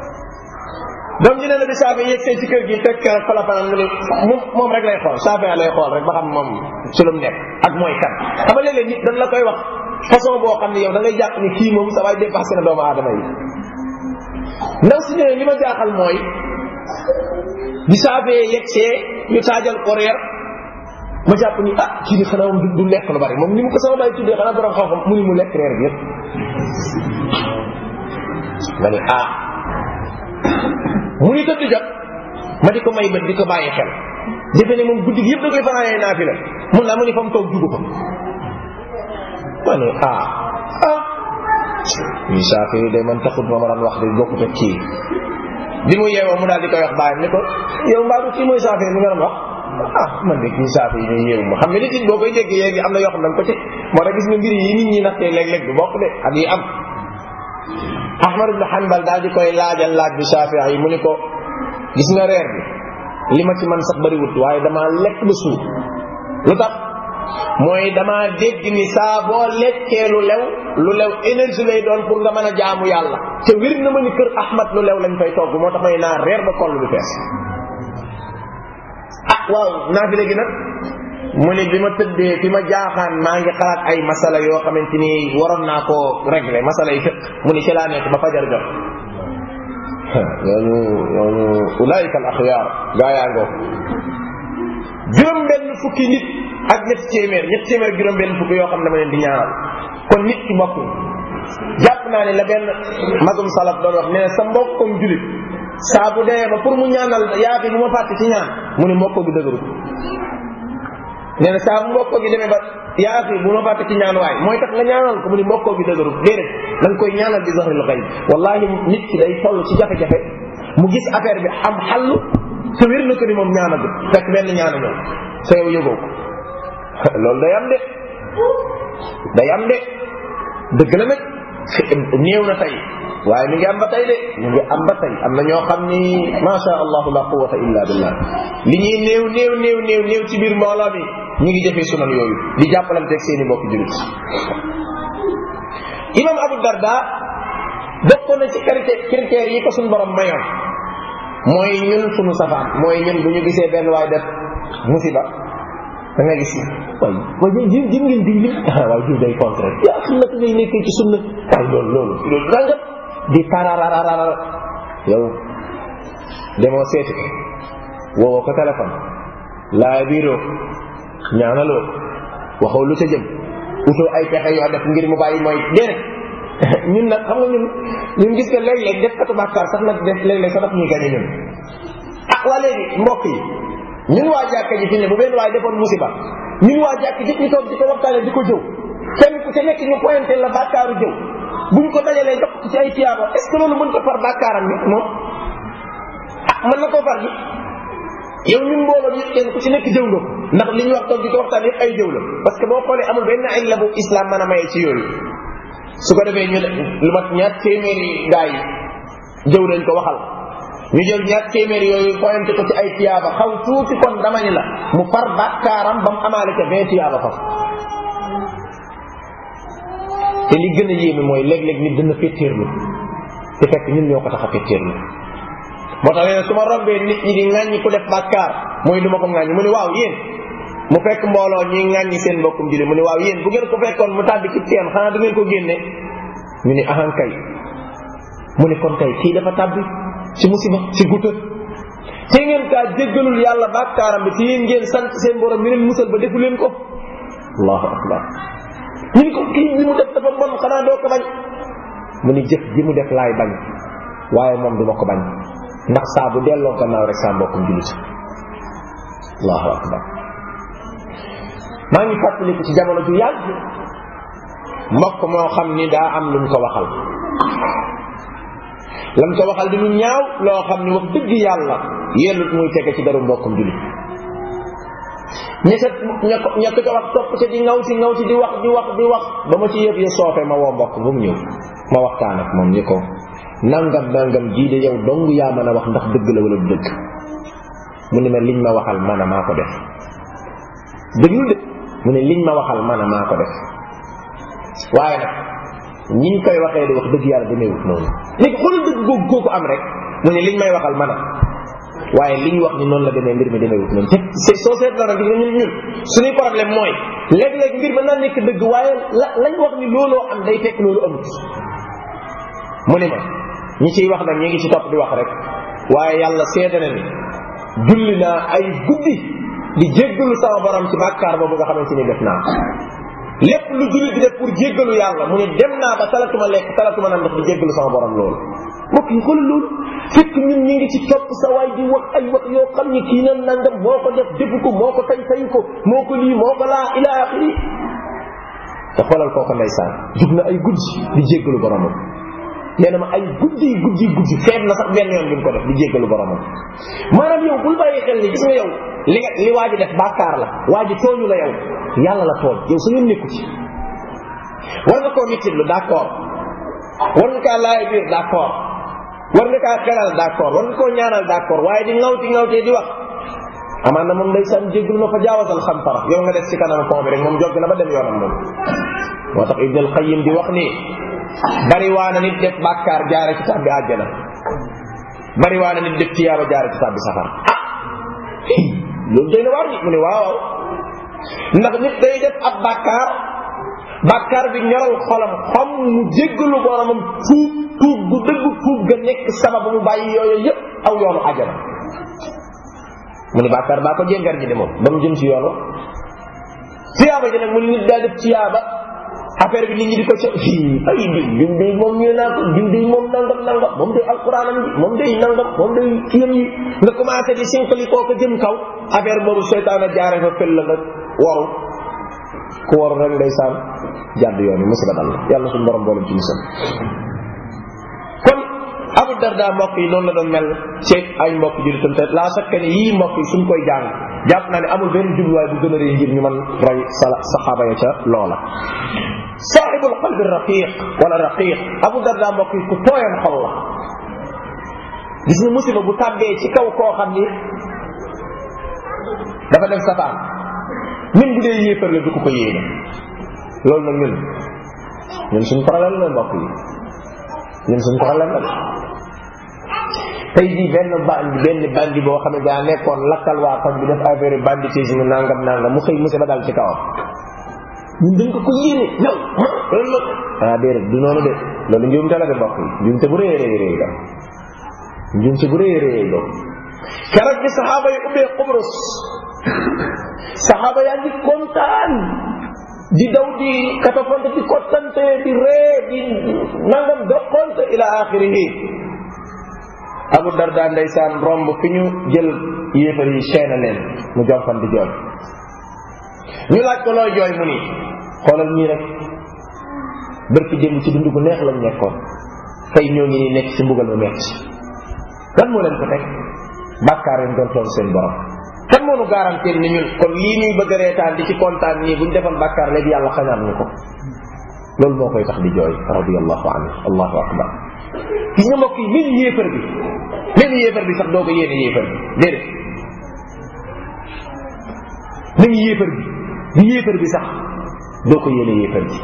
doom ji nee na bi Shafii yegg see ci kër gi fekk fa la fanaan mu ne moom moom rek lay xool Shafii lay xool rek ba xam moom ci lu mu nekk ak mooy kan xam nga léeg-léeg nit dañ la koy wax façon boo xam ne yow da ngay jàpp ni kii moom sa waay dépassé na doomu aadama yi ndaw si ñëwee li ma jaaxal mooy bi Shafii yegg see ñu taajal ko reer ma jàpp ni ah kii ni xanaa moom du lekk lu bari moom ni mu ko sama baay tuddee xanaa borom xam-xam mu ni mu lekk reer bi yëpp nga ni ah mu ni tëdd jot ma di ko may bët di ko bàyyi xel defe ne moom guddi gi yëpp da koy fanaanee naafila mun naa mu ni fa mu toog jugu ko ma ne ah ah ñi saafi yi de man taxut ma ma daan wax de bokkut ak kii bi mu yeewoo mu daal di koy wax bàyyam ni ko yow mbaa du kii mooy saafi mi nga doon wax ah man de kii saafi yi ñuy yeewu ma xam nga nit it boo koy déggee yéegi am na yoo xam ne ko ci moo tax gis nga mbir yi nit ñi naxtee léeg-léeg du bokk de ak yi am ahmad ibn hanbal daal di koy laajal laaj bi saafi yi mu ni ko gis nga reer bi li ma ci man sax bariwut waaye damaa lekk ba suur lu tax mooy damaa dégg ni saa boo lekkee lu lew lu lew énergie lay doon pour nga mën a jaamu yàlla te wér na ma ni kër ahmad lu lew lañ fay togg moo tax may naa reer ba koll bi fees ah waaw naa fi léegi nag mu ni bi ma tëddee fi ma jaaxaan maa ngi xalaat ay masala yoo xamante ni waroon naa koo régler masala yi fekk mu ni ci laa nekk ba fajar jot ñooñu ñooñu ulaayika al axyaar gaa yaa ngoo juróom benn fukki nit ak ñetti téeméer ñetti téeméer ak juróom benn fukki yoo xam ne dama leen di ñaanal kon nit ki mbokk jàpp naa ne la benn magum salaf doon wax nee na sa mbokkom julit saa bu dee ba pour mu ñaanal yaa fi bu ma fàtte ci ñaan mu ne mbokko gi dëgërut nee na saa bu mbokko gi demee ba yaa fi bu ma fàtte ci ñaan waay mooy tax nga ñaanal ko mu ne mbokko gi dëgërut déedéet da nga koy ñaanal bi zahril xayb wallahi nit ki day toll ci jafe-jafe mu gis affaire bi am xallu te wér na ko ni moom ñaanagul fekk benn ñaana ñëw sa yow yëgoo ko loolu day am de day am de dëgg la nag néew na tey waaye mi ngi am ba tey de mi ngi am ba tey am na ñoo xam ni macha allahu la quwata illa billah li ñuy néew néew néew néew néew ci biir mbooloo mi ñu ngi jëfee sunan yooyu di jàppalanteeg seen i mbokk julit imam abu darda bokkoon na ci critères yi ko suñ borom mayoon mooy ñun suñu safaan mooy ñun bu ñu gisee benn waay def musiba da nga gis waay waay jim jim ngeen diw li waaw diw day contre yaa xam naka ngay nekkee ci sunna waay loolu loolu loolu rangat di tarararara yow demoo seeti ko woowoo ko téléphone laa biiroo ñaanaloo waxoo lu ca jëm utoo ay pexe yoo def ngir mu bàyyi mooy déedéet ñun nag xam nga ñun ñun gis nga léeg-léeg def katu bàkkaar sax nag def léeg-léeg sax daf ñuy gañe ñun ah waa léegi mbokk yi ñun waa jàkka ji fi ne bu benn waay defoon musiba ñun waa jàkka ji ñu toog di ko waxtaane di ko jëw kenn ku ca nekk ñu pointé la bàkkaaru jëw buñ ko dajalee jox ci ay tiyaaba est ce que loolu mën ko far bàkkaaram bi moom ah mën na koo far gi yow ñun mbooloo bi kenn ku ci nekk jëw nga ko ndax li ñu wax toog di ko waxtaan yëpp ay jëw la parce que boo xoolee amul benn ay la bu islam mën a maye ci yooyu su ko defee ñu lu mat ñaar téeméeri gaa yi jëw nañ ko waxal ñu jël ñaar téeméeri yooyu pointé ko ci ay tiyaaba xaw tuuti kon dama ni la mu far bàkkaaram ba mu amaale ca vingt tiyaaba faf te li gën a yéeme mooy léeg-léeg nit dina féttéerlu te fekk ñun ñoo ko tax a féttéerlu moo tax nee na su ma rombee nit ñi di ŋàññi ku def bàkkaar mooy du ma ko ŋàññi mu ne waaw yéen mu fekk mbooloo ñuy ŋàññi seen mbokkum julli mu ne waaw yéen bu ngeen ko fekkoon mu tàbbi ci teen xanaa du ngeen ko génne ñu ne ahan kay mu ne kon kay kii dafa tàbbi ci musiba ci guta te ngeen kaa jéggalul yàlla bàkkaaram bi te yéen ngeen sant seen borom mi leen musal ba defu leen ko allahu akbar ñu ni ko kii li mu def dafa bon xanaa doo ko bañ mu ni jëf ji mu def laay bañ waaye moom duma ko bañ ndax saa bu delloo gannaaw rek saa mbokkum julit allahu akbar maa ngi fàttaliku ci jamono ju yàgg mbokk moo xam ni daa am lu mu ko waxal lam ko waxal di lu ñaaw loo xam ni wax dëgg yàlla yellut muy tege ci daru mbokkum julit ña ca ña ko ña ko ca wax topp ca di ngaw si ngaw si di wax di wax di wax ba ma ci yëf ya soofe ma woo mbokk ba mu ñëw ma waxtaan ak moom ni ko nangam nangam jii de yow dong yaa mën a wax ndax dëgg la wala du dëgg mu ne ma liñ ma waxal man a maa ko def dëggul de mu ne liñ ma waxal man a maa ko def waaye nag ñiñ koy waxee di wax dëgg yàlla demeewut noonu léegi xoolal dëgg googu googu am rek mu ne liñ may waxal man a waaye liñ wax ni noonu la demee mbir mi demeewut noonu te soo seetloo nag gis nga ñun ñun suñuy problème mooy léeg-léeg mbir mën naa nekk dëgg waaye la lañ wax ni looloo am day fekk loolu amut mu ne ma ñi ciy wax nag ñi ngi ci topp di wax rek waaye yàlla seede na ni julli naa ay guddi di jéggalu sama borom ci bàkkaar boobu nga xamante ni def naa lépp lu jullit di def pour jéggalu yàlla mu ne dem naa ba talatuma lekk talatuma naan ndax di jéggalu sama borom loolu mbokk yi xoolal loolu fekk ñun ñu ngi ci topp sa waay di wax ay wax yoo xam ni kii nan nangam moo ko def defu ko moo ko tay tayu ko moo ko lii moo ko laa ila axiri te xoolal kooku ndeysaan jug na ay guddi di jéggalu boromam nee na ma ay guddi guddi guddi feet na sax benn yoon bi mu ko def di jéggalu boromam maanaam yow bul bàyyi xel ni gis nga yow li nga li waa ji def bàkkaar la waa ji tooñu la yow yàlla la tooñ yow sa yoon nekku ci war nga koo mittitlu d'accord war nga kaa laay biir d'accord war nga kaa xelal d'accord war nga koo ñaanal d'accord waaye di ŋawti ŋawtee di wax amaan na moom ndeysaan jéggalu na fa jaawasal xantara yow nga def ci kanam pont bi rek moom jogg na ba dem yoonam moom moo tax ibn al qayyim di wax ni bari waana nit def bàkkaar jaare ci tàbbi àjjana bari waana nit def tiyaaba jaare ci tàbbi safar ah loolu doy na waar ni mu ne waaw waaw ndax nit day def ab bàkkaar bàkkaar bi ñoral xolam xam mu jéggalu boromam tuub tuub bu dëgg tuub ga nekk sababu mu bàyyi yooyu yëpp aw yoonu àjjana mu ne bàkkaar baa ko jéngar ji de moom ba mu jëm ci yoon wa tiyaaba ji nag mu ne nit daa def tiyaaba affaire bi nit ñi di ko ca ay diw diw day moom ñu naa ko diw day moom nangam nangam moom day alquranam bi moom day nangam moom day kiyam yi nga commencé di sinqali koo ko jëm kaw affaire boobu seytaan a jaare fa fël la nga waru ku waru rek ndeysaan jàdd yoon yi musiba dal la yàlla suñu borom boolem ci musal kon abu darda mbokk yi noonu la doon mel ci ay mbokk jullitam te laa sakka ne yii mbokk yi suñ koy jàng jàpp naa ne amul benn jubluwaay bu gën a rëy ngir ñu mën roy sala saxaaba ya ca loola saaxibul qalbi raqiq wala raqiq abu darda mbokk yi ku tooyan xol la gis nga musiba bu tàbbee ci kaw koo xam ni dafa def safaan même bu dee yéefar la du ko ko yéene loolu nag ñun ñun suñ problème la mbokk yi ñun suñ problème la de tey jii benn bandi benn bandi boo xam ne daa nekkoon lakkal waa koñ bi def affaire banditisme nangam nangam mu xëy musiba dal ci kawam ñun dañ ko ko yéene yow loolu la ah déedéet du noonu de loolu njuumte la de mbokk yi njuumte bu rëy rëy rëy la njuumte bu rëy rëy la keroog bi saxaaba yi ubbee Qubrus saxaaba yaa ngi kontaan di daw di katafante di kottante di ree di nangam doqonte ila axirihi abu darda ndeysaan romb fi ñu jël yéefar yi seena leen mu jonkan di jooy ñu laaj ko looy jooy mu ni xoolal ñii rek bërki jëm ci dund gu neex lañ nekkoon tey ñoo ngi nii nekk ci mbugal mu metti lan moo leen ko teg bàkkaar yi doon toon seen borom kan moo nu garantir ni ñun kon lii ñuy bëgg a reetaan di ci kontaan nii buñ defoon bàkkaar léegi yàlla xañaat ñu ko loolu moo koy tax di jooy radiallahu anhu allahu akbar gis nga mbokk yi même yéefar bi même yéefar bi sax doo ko yéene yéefar bi déedéet même yéefar bi bi yéefar bi sax doo ko yéene yéefar bi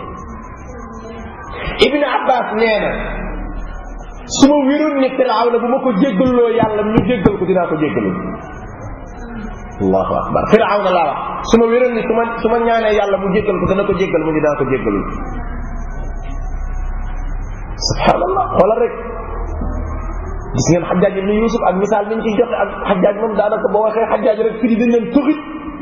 ibn abbas nee na su ma wéroon ni firawna bu ma ko jéggaloo yàlla ñu jéggal ko dinaa ko jéggalu allahu akbar firawna laa wax su ma wéroon ni su ma su ma ñaanee yàlla mu jéggal ko dana ko jéggal mu dinaa ko jéggalu subhanallah xoolal rek gis ngeen xajaaj ibn yusuf ak misaal mi ñu ciy joxe ak xajaaj moom daanaka boo waxee xajaaj rek firi dañ leen tuxit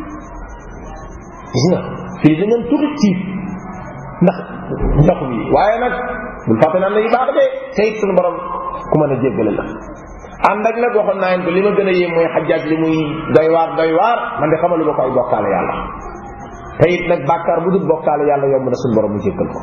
gis nga firi dañ leen tuxit ci ndax ndox bi waaye nag bul fàtte naan na yu baax de te it suñu borom ku mën a jéggale la ànd ak nag waxoon naa leen ko li ma gën a yéem mooy xajaaj li muy doy waar doy waar man de xamalu ma ko ay bokkaale yàlla te it nag bàkkaar bu dul bokkaale yàlla yomb na suñu borom mu jéggal ko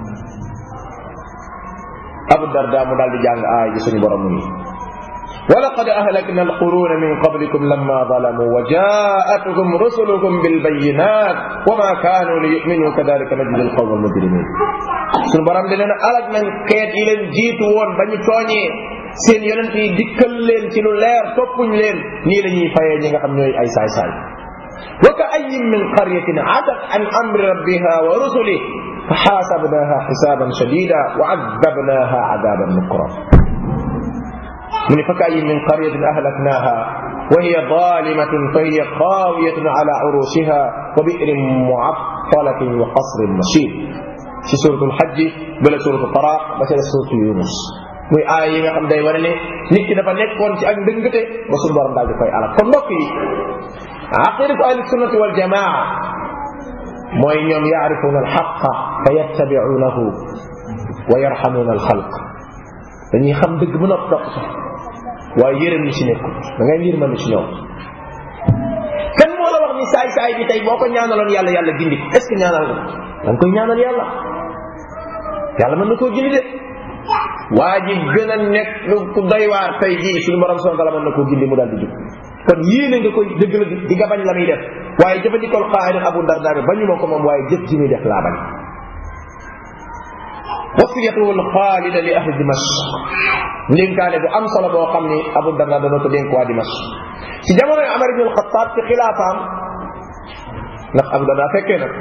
abu darda mu daal di jàng aay ji suñu borom mu nii ولقد أهلكنا القرون من قبلكم لما ظلموا وجاءتهم رسلهم بالبينات وما كانوا ليؤمنوا كذلك نجزي القوم المجرمين suñu borom di leen alag nañ xeet yi leen jiitu woon ba ñu tooñee seen yonent yi dikkal leen ci lu leer toppuñ leen nii la ñuy fayee ñi nga xam ñooy ay saay-saay wa ka ayin min qaryatin atat an amri rabbiha wa rusulih fa xaasabnaha xisaaban shadida wa adabnaha adaban nukra من فكأي من قرية أهلكناها وهي ظالمة فهي خاوية على عروشها وبئر معطلة وقصر مشيد في سورة الحج بلا سورة الطلاق بس سورة يونس muy aay yi nga xam day wane ne nit ki dafa nekkoon ci ak ndëngate ba suñu borom daal di koy alal kon mbokk yi aqidatu ahli sunnati wal jamaa mooy ñoom yaarifuuna alxaqa fa yattabicuunahu wa yarxamuuna alxalq dañuy xam dëgg ba nopp topp sax waaye yërëm ñi ci nekkul da ngay yërmande ci ñoom kan moo la wax ni saay saay bi tey boo ko ñaanaloon yàlla yàlla gindi est ce que ñaanal nga da nga koy ñaanal yàlla yàlla mën na koo gindi de waa ji gën a nekk ku doy waar tey jii suñu borom subhanahu wa taala mën na koo gindi mu daal di jub kon yéene nga koy dëgg la di nga bañ la muy def waaye jëfandikool qaayida abu darda bi bañu ma ko moom waaye jëf ji muy def laa bañ wasiyatuhu alxaalida li ahli dimashq ndénkaane bu am solo boo xam ni abu darda dana ko dénk waa dimashq ci jamono yi amar ibn alxataab ci xilaafaam ndax abu darda fekkee nag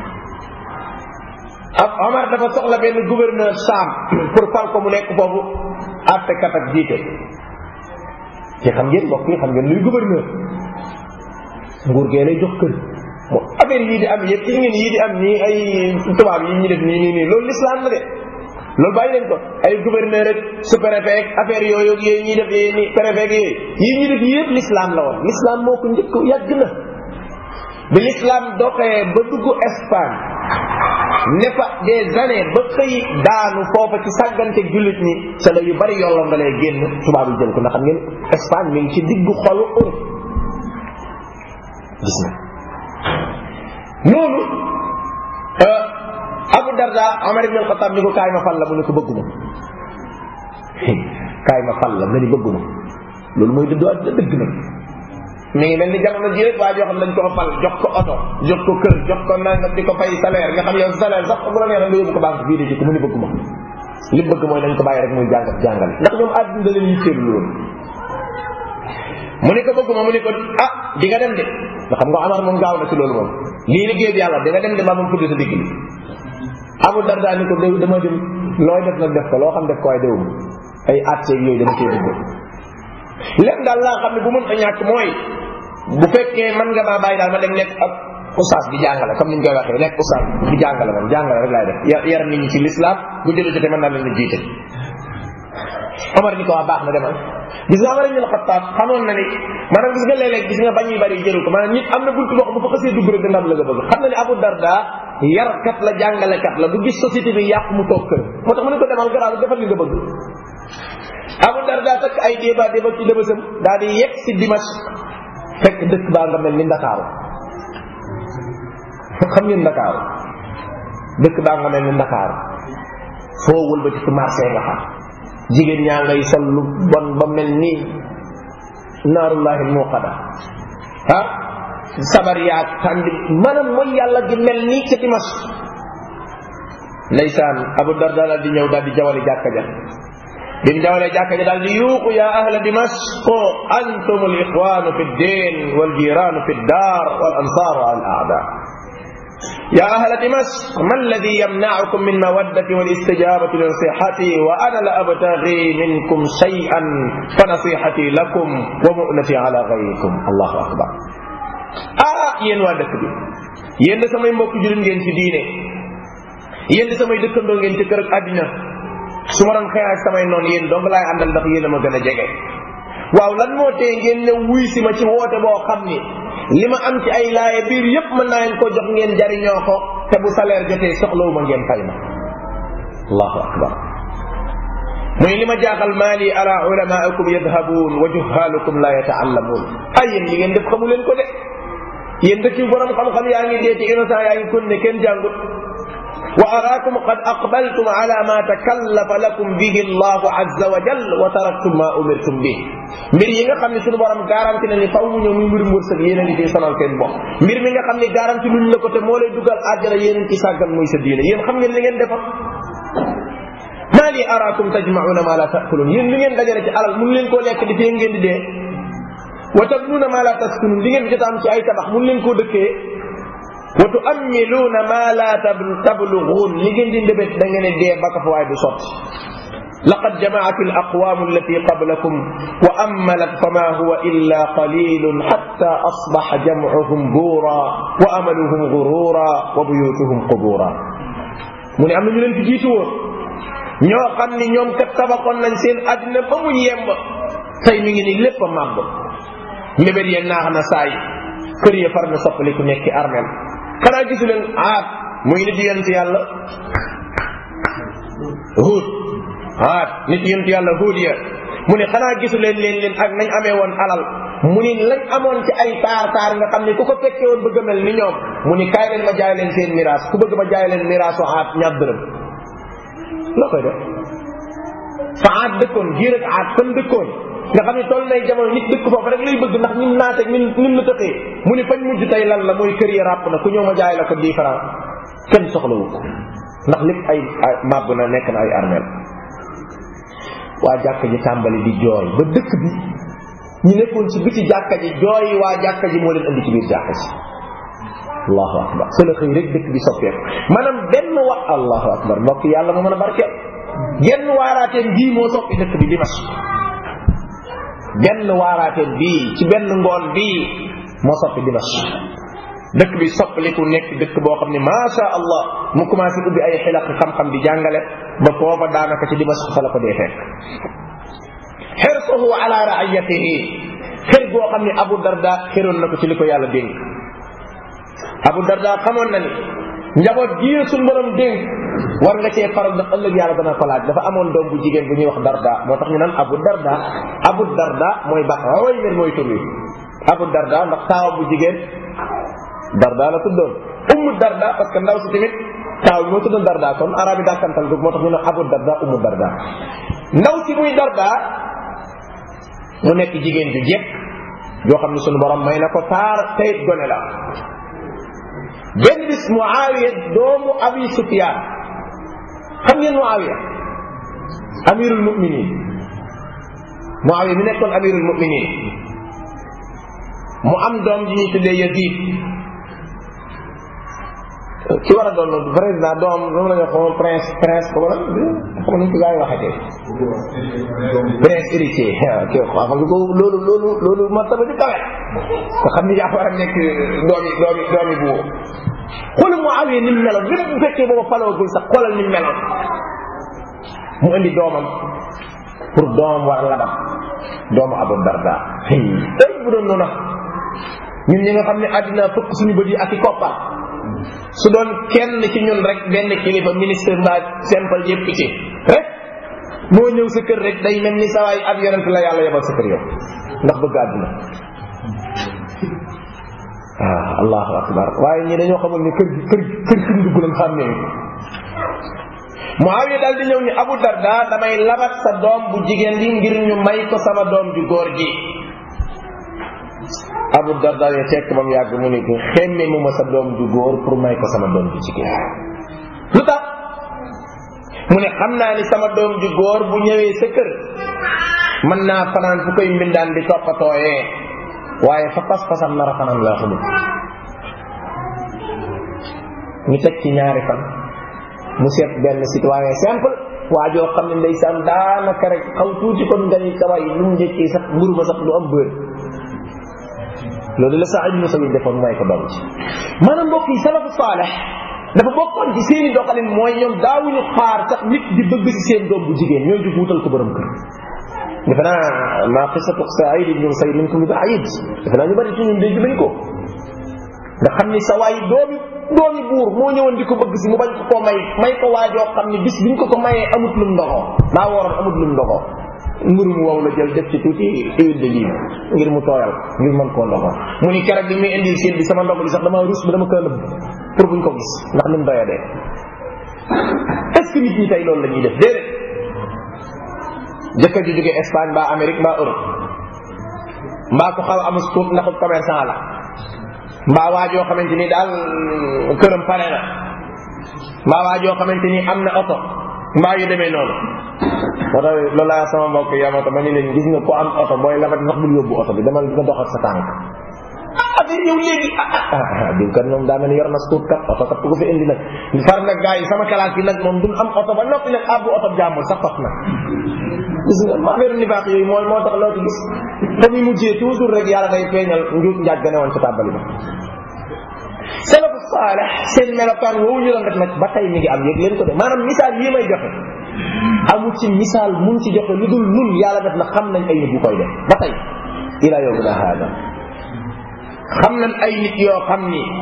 ab Omar dafa soxla benn gouverneur Saam pour fal ko mu nekk foofu àttekat ak jiite ci xam ngeen mbokk yi xam ngeen luy gouverneur nguur gee lay jox kër mo affaire yii di am yëpp ci ngeen yii di am nii ay tubaab yi ñu def nii nii nii loolu l'islam la de loolu bàyyi leen ko ay gouverneur ak sous préfet ak affaire yooyu ak yooyu ñuy def yooyu nii préfet ak yooyu yii ñu def yëpp l'islam la woon l'islam moo ko njëkk yàgg na bi l'islam doxee ba dugg Espagne ne fa des années ba xëy daanu foofa ci sàggante jullit ñi sa la yu bari yolloon nga lay génn tubaab yi jël ko ndax xam ngeen Espagne mi ngi ci diggu xolu Europe gis na loolu Abu Darda Omar ibn al-Khattab ni ko kaay ma fal la mu ne ko bëgguma kaay ma fal la nga ni bëgguma loolu mooy dëddu àddina dëgg na mi ngi mel ni jamono ji rek waa joo xam dañ ko fal jox ko oto jox ko kër jox ko nangam di ko fay salaire nga xam yow salaire sax bu la neexee nga yóbbu ko banque bii di ko mu ni bëgg ma li bëgg mooy dañ ko bàyyi rek muy jàngat jàngale ndax ñoom àdduna da leen yitteel loolu mu ni ko bëgg ma mu ni ko ah di nga dem de nga xam nga Amar moom gaaw na ci loolu moom lii liggéey bi yàlla di nga dem de maa moom fudd sa digg li Abu Darda ni ko déw dama dem looy def nag def ko loo xam def ko waaye déwum ay atteeg yooyu dama cee dugg lépp daal laa xam ne bu mën a ñàkk mooy bu fekkee mën nga maa bàyyi daal ma dem nekk ak oustaz di jàngale comme ni ñu koy waxee nekk oustaz di jàngale man jàngale rek laay def yar yar nit ñi ci l'islam bu jëlee jotee mën naa leen a jiite Omar ni ko waa baax na demal gis nga Omar ibn al-Khattab xamoon na ni maanaam gis nga léeg-léeg gis nga bañ yu bari jëru ko maanaam nit am na buntu boo xam bu fa xasee dugg rek dina am la nga bëgg xam na ni Abu Darda yarkat la jàngalekat la du gis société bi yàqu mu toog kër moo tax mu ne ko demal garaaw defal li nga bëgg Abu Darda takk ay débat débat ci dëbësam daal di yegg si Dimash fekk dëkk baa nga mel ni Ndakaaru xam ngeen Ndakaaru dëkk baa nga mel ni Ndakaaru foo wëlbati ci marché nga xam jigéen ñaa ngay sol lu bon ba mel ni naarullahi muqada ah sabar yaag tàndi maanaam mooy yàlla gi mel ni ca Dimash ndeysaan Abu Darda daal di ñëw daal di jawali jàkka ja bi mu jawalee jàkka ja daal di yuuqu ya ahla dimashq antum al ixwanu fi ddin wal jiranu fi ddar wal ansaaru al aada يا أهل دمشق ما الذي يمنعكم من مودة والاستجابة لنصيحتي وأنا لا أبتغي منكم شيئا فنصيحتي لكم ومؤنتي على غيركم الله أكبر آه ين وادك بي ين سمي مبوك جلن ген ci diine yen di samay dëkkandoo ngeen ci kër ak àddina su ma doon xeex ak samay noonu yéen dong laay àndal ndax yéen a ma gën a jege waaw lan moo tee ngeen ne wuy si ma ci woote boo xam ni li ma am ci ay laaye biir yépp mën naa leen ko jox ngeen jariñoo ko te bu salaire jotee soxlawu ma ngeen fay ma allahu akbar muy li ma jaaxal maali ala ulamaikum yadhabuun wa juhalukum la yataallamuun ay yéen li ngeen def xamu leen ko de yéen dëkk yu borom xam-xam yaa ngi dee ci innocent yaa ngi kon ne kenn jàngut وأراكم قد أقبلتم على ما تكلف لكم به الله عز وجل وتركتم ما أمرتم به mbir yi nga xam ne suñu borom garanti na ni faw mu ñëw muy mbirum wërsëg yéen a ngi ciy sonal seen bopp mbir mi nga xam ne garanti luñ la ko te moo lay dugal àjjana yéen a ngi ci sàggan muy sa diine yéen xam ngeen li ngeen defar maa li araakum tajmauna ma la taakulun yéen li ngeen dajale ci alal mun leen koo lekk di fee ngeen di dee wa tabnuuna ma la taskunun li ngeen fi jot am ci ay tabax mun leen koo dëkkee wa tuammiluuna ma la tabluguun li ngeen di ndébét da ngeen dee ba ko fa waaye du sotti laqad jamaat alaqwam allati qablakum wa ammalat fama huwa illa qalilun hatta asbaha jamcuhum buura wa amaluhum gurura wa buyutuhum qubura mu ne am na ñu leen fi jiitu woon ñoo xam ni ñoom kat tabaxoon nañ seen àddina ba mu yemb tey mi ngi ni lépp a màgg mbébét ya naax na saay kër ya far na soppaliku nekki armel xanaa gisu leen aat muy nit yonent yàlla huud aat nit yonent yàlla huud ya mu ne xanaa gisu leen leen leen ak nañ amee woon alal mu ni lañ amoon ci ay taar taar nga xam ne ku ko fekkee woon bëgg a mel ni ñoom mu ni kaay leen ma jaay leen seen miraas ku bëgg ma jaay leen miraasu aat ñaar dërëm loo koy def fa aat dëkkoon giir ak aat fan dëkkoon nga xam ne toll nay jamono nit dëkk foofu rek lay bëgg ndax ñun naate ñun ñun la tëxee mu ni fañ mujj tey lan la mooy kër yi ràpp na ku ñëw ma jaay la ko dix francs kenn soxlawu ko ndax lépp ay màbb na nekk na ay armel waa jàkka ji tàmbali di jooy ba dëkk bi ñu nekkoon ci biti jàkka ji jooy waa jàkka ji moo leen andi ci biir jàkka ji allahu akbar sa la xëy rek dëkk bi soppeeku maanaam benn wax allahu akbar mbokk yàlla moo mën a barkeel genn waaraateen bii moo soppi dëkk bi dimas benn waaraateen bii ci benn ngoon bii moo soppi dimas dëkk bi soppaliku nekk dëkk boo xam ne macha allah mu commencé ubbi ay xilaq xam-xam di jàngale ba foofa daanaka ci dimas fa la ko dee fekk xirsuhu ala raayatihi xër goo xam ne abu darda xëroon na ko ci li ko yàlla dénk abu darda xamoon na ni njaboot gii suñ borom dénk war nga cee faral ndax ëllëg yàlla dana ko laaj dafa amoon doom bu jigéen bu ñuy wax darda moo tax ñu naan abu darda abu darda mooy ba way mer mooy tur wi abu darda ndax taawa bu jigéen darda la tuddoon ummu darda parce que ndaw si tamit taaw bi moo tuddoon darda kon arabi dàkkantal googu moo tax ñu ne abu darda ummu darda ndaw si muy darda mu nekk jigéen ju jekk yoo xam ne sunu borom may na ko taar tayit gone la benn bis muawiya doomu abi sufyaan xam ngeen muawiya amirul muminin muawiya mi nekkoon amirul muminin mu am doom ji ñuy tuddee yazid ci war a doon président doom moom la ñu xamoon prince prince ko wala xam nañ ko gaa yi waxatee prince héritier waaw xam nga ko loolu loolu loolu martaba ju kawe nga xam ni yaa war a nekk doomi doomi doomi bu xoolal mu awee ni mu meloon même bu fekkee booba faloogul sax xoolal ni mu meloon mu indi doomam pour doomam war a labam doomu abu darda ay bu doon noonu ñun ñi nga xam ne àddina fëkk suñu bët yi ak i koppar su doon kenn ci ñun rek benn kilifa ministre mbaa simple yëpp ci rek moo ñëw sa kër rek day mel ni sawaay ab yonent la yàlla yebal sa kër yow ndax bëgg àdduna ah allahu akbar waaye ñi dañoo xamul ni kër kër kër ki dugg lañ xam ne Muawiya daal di ñëw ni Abu Darda damay labat sa doom bu jigéen bi ngir ñu may ko sama doom ju góor ji Abu Darda ya fekk ba mu yàgg mu ne ko xemme mu ma sa doom ju góor pour may ko sama doom ju jigéen lu tax mu ne xam naa ni sama doom ju góor bu ñëwee sa kër mën naa fanaan fu koy mbindaan di toppatooyee waaye fa pas-pasam nar a fanaan laa xamul ñu teg ci ñaari fan mu seet benn citoyen simple waa joo xam ne ndeysaan daanaka rek xaw tuuti kon nga ni kaway lu mu njëkkee sax mburu ba sax du am bër loolu la Saïd ibn Musayyib defoon mooy ko doom ci maanaam mbokk yi salafu saalex dafa bokkoon ci seeni doxalin mooy ñoom daawuñu xaar sax nit di bëgg ci seen doom bu jigéen ñooy di wuutal ko borom kër defe naa maa qisatu Saïd ibn Musayyib minkum bi baid defe naa ñu bari ci ñun dégg nañ ko nga xam ni sa waay doomi doomi buur moo ñëwoon di ko bëgg si mu bañ ko koo may may ko waajoo xam ni bis biñ ko ko mayee amut lum ndoxoo daa waroon amut lum ndoxoo mburu mu wow la jël def ci tuuti huile de lime ngir mu tooyal ngir mën koo ndoxoo mu ni keroog bi muy indil seen bi sama ndog li sax dama rus ba dama ko nëbb pour buñ ko gis ndax ni mu doya dee est ce que nit ñi tey loolu la ñuy def déedéet jëkkër ji jóge Espagne mbaa Amérique mbaa Europe mbaa ko xaw amus tuut ndax commerçant la mbaa waajoo xamante ni daal këram pare na mbaa waajoo xamante ni am na oto mbaa yu demee noonu moo tax loolu laa sama mbokk yi amata ma ni leen gis nga ko am oto booy labat sax bul yóbbu oto bi demal nga dox ak sa tànk ah affaire yow léegi ah ah diw kat moom daa mel ni yor na suut kat oto kat ku ko fi indi nag far nag gars yi sama classe bi nag moom duñ am oto ba noppi nag abbu oto jàmbul sax fas na gis nga ma affaire nifaax yooyu mooy moo tax loo ci gis fa muy mujjee toujours rek yàlla day feeñal njuut njaaj ga newoon ci tàbbali ba salafu saalex seen melokaan woowu ñu doon def nag ba tey mi ngi am yëg leen ko de maanaam misaal yi may joxe amul ci misaal mun ci joxe lu dul nun yàlla def na xam nañ ay nit yu koy def ba tey ila yowmina haada xam nañ ay nit yoo xam ni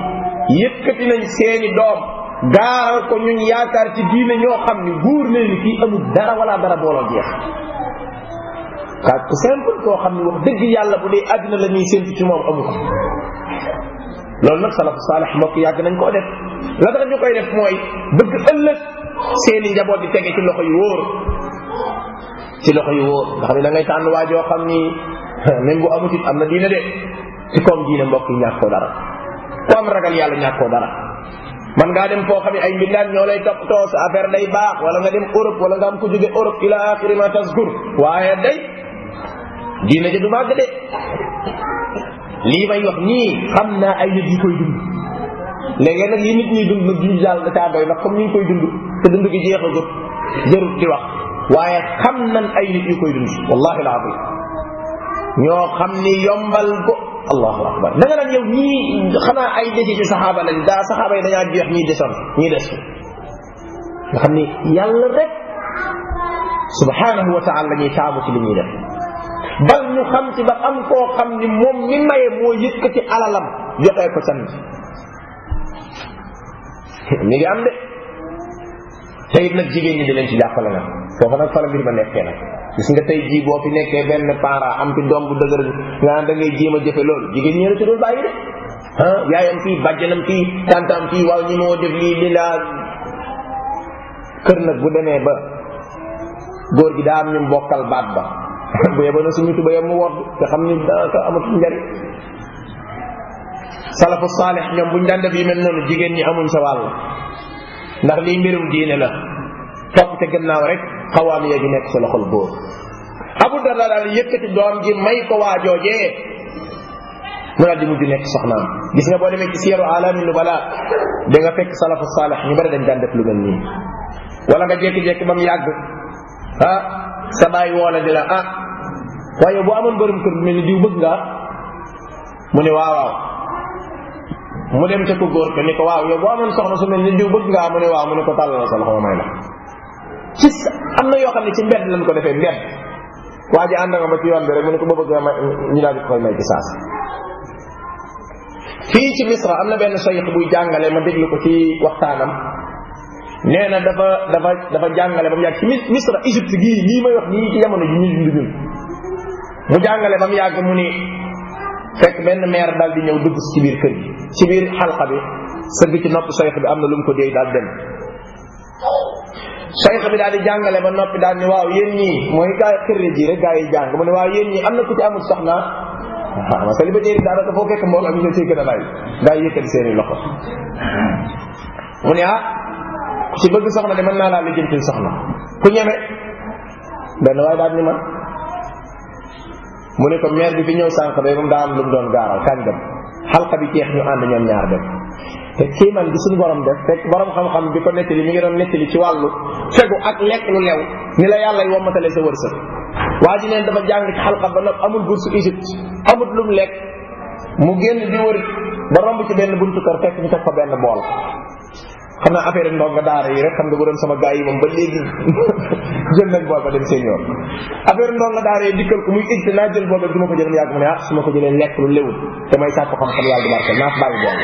yëkkati nañ seeni doom gaaral ko ñun yaakaar ci diine ñoo xam ni góor nañ ni kii amul dara wala dara booloo jeex kaa ku simple koo xam ni wax dëgg yàlla bu dee àddina la ñuy séntu ci moom amu ko loolu nag salafu saalix mbokk yàgg nañ koo def la tax ñu koy def mooy bëgg ëllëg seeni njaboot di tege ci loxo yu wóor ci loxo yu wóor nga xam ne da ngay tànn waa joo xam ni même bu amut it am na diine de ci koom diine mbokk yi ñàkkoo dara ku am ragal yàlla ñàkkoo dara man ngaa dem foo xam ne ay mbindaan ñoo lay toppatoo sa affaire day baax wala nga dem Europe wala nga am ko jóge Europe ila axiri ma taskur waaye day diine ja du màgg de lii may wax nii xam naa ay nit yi koy dund léegi nag yi nit ñi dund nag duñu daal da caa doy ndax comme ñu ngi koy dund te dund gi jeexagut jarut di wax waaye xam nan ay nit yu koy dund wallahi alazim ñoo xam ni yombal ko allahu akbar da nga naan yow ñii xanaa ay desi ci saxaaba lañ daa saxaaba yi dañaa jeex ñii desoon ñii des nga xam ni yàlla rek subhanahu wa taala la ñuy taamu ci li ñuy def bal ñu xam ci ba am koo xam ni moom mi maye moo yëkkati alalam joxee ko sant mi ngi am de te it nag jigéen ñi di leen ci jàppale nag foofu nag fa la mbir ma nekkee nag gis nga tey jii boo fi nekkee benn parent am fi doom bu dëgër nga naan da ngay jéem a jëfe loolu jigéen ñi la ci dul bàyyi de ah yaayam fii bàjjanam fii tantam fii waaw ñi moo def lii li laa kër nag bu demee ba góor gi daa am ñu bokkal baat ba bu yeba na suñu tubayam mu wodd te xam ni daanaka amatul njariñ salafu saalix ñoom buñ daan def yu mel noonu jigéen ñi amuñ sa wàll ndax lii mbirum diine la topp te gannaaw rek xawaam ya gi nekk sa loxol góor abu darda daal yëkkati doom ji may ko waa joojee mu daal di mujj nekk soxnaam gis nga boo demee ci siyaru alami nubala da nga fekk salafu saalix ñu bari dañ daan def lu mel nii wala nga jékki-jékki ba mu yàgg ah sa baay woola di la ah waaye bu amoon borom kër bu mel ni diw bëgg nga mu ne waaw waaw mu dem ca ko góor ko ni ko waaw yow boo amoon soxna su mel ni diw bëgg ngaa mu ne waaw mu ne ko tàllal sa loxo ma may la ci am na yoo xam ne ci mbedd lañ ko defee mbedd waa ji ànd nga ma ci yoon bi rek mu ne ko ba bëgg nga may ñu daal di koy may ci saas fii ci misra am na benn sayx buy jàngale ma déglu ko ci waxtaanam nee na dafa dafa dafa jàngale ba mu yàgg ci misra Égypte gii lii may wax nii ci jamono ji ñuy dund ñun mu jàngale ba mu yàgg mu ni fekk benn maire daal di ñëw dugg ci biir kër gi ci biir xalqa bi sëgg ci nopp sayx bi am na lu mu ko déy daal dem sayx bi daal di jàngale ba noppi daal ni waaw yéen ñii mooy gaa xirri ji rek gaa yi jàng mu ne waaw yéen ñii am na ku ci amul soxna ah ma célibataire yi daanaka foo fekk mbooloo mi nga ciy gën a lay gaa yi yëkkati seeni loxo mu ne ah ku ci bëgg soxna de mën naa laa lijjantil soxna ku ñeme benn waaye daal ni man mu ne ko maire bi fi ñëw sànq de moom daa am lu mu doon gaaral kañ dem xalqa bi jeex ñu ànd ñoom ñaar dem te kiiman bi suñu borom def fekk borom xam-xam bi ko nettali mi ngi doon nettali ci wàllu fegu ak lekk lu lew ni la yàlla wommatale sa wërsëg waa ji neen dafa jàng ci xalqa ba nopp amul bourse Égypte amul lu mu lekk mu génn di wër ba romb ci benn buntu kër fekk ñu teg fa benn bool xam naa affaire ndongo daara yi rek xam nga bu doon sama gars yi moom ba léegi jël nañ bool ba dem seen yoon affaire ndongo daara yi dikkal ko muy it naa jël bool ba du ma ko jël mu yàgg mu ne ah su ma ko jëlee lekk lu léwul te may sàkk xam-xam yàlla du barkeel naa fa bàyyi bool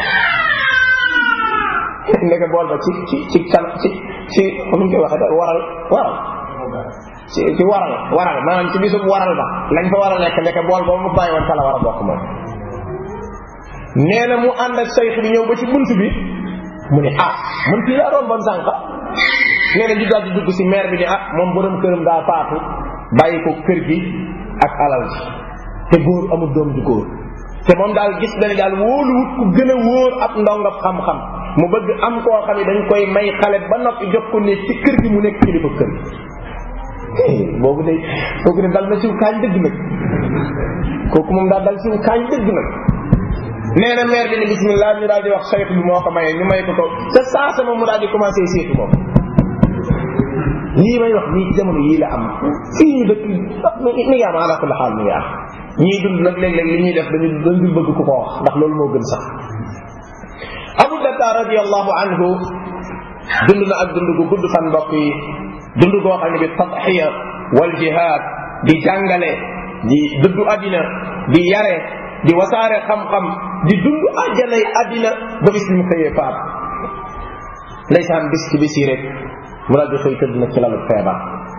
ba ndeke bool ba ci ci ci kan ci ci nu ñu koy waxee daal waral waral ci ci waral waral maanaam ci bisub waral ba lañ fa war a lekk ndeke bool boobu mu bàyyi woon fa la war a bokk moom nee na mu ànd ak sayx bi ñëw ba ci bunt bi mu ne ah man fii laa romboon sànq nee na ñu daal di dugg si maire bi ne ah moom borom këram daa faatu bàyyi ko kër gi ak alal ji te góor amul doom ju góor te moom daal gis na ne daal wóoluwut ku gën a wóor ab ndongab xam-xam mu bëgg am koo xam ne dañ koy may xale ba noppi jox ko ne ci kër gi mu nekk kilifa kër gi boobu de kooku ne dal na siw kaañ dëgg nag kooku moom daal dal siw kaañ dëgg nag nee na maire bi ne bismillah ñu daal di wax saytu bi moo ko mayee ñu may ko ko te saasa moom mu daal di commencé seetu moom lii may wax nii ci jamono yii la am fii ñu dëkk mi ngi am ala kulli xaal mi ngi am ñii dund nag léeg-léeg li ñuy def dañu dañ dul bëgg ku ko wax ndax loolu moo gën sax abu darda radiallahu anhu dund na ak dund gu gudd fan mbokk yi dund goo xam ne bi tadxiya wal jihaad di jàngale di dëddu àddina di yare di wasaare xam-xam di dund àjjanay àddina ba bis bi mu xëyee faat ndeysaan bis ci bis yi rek mu daal di xëy tëdd nag ci lalu feebar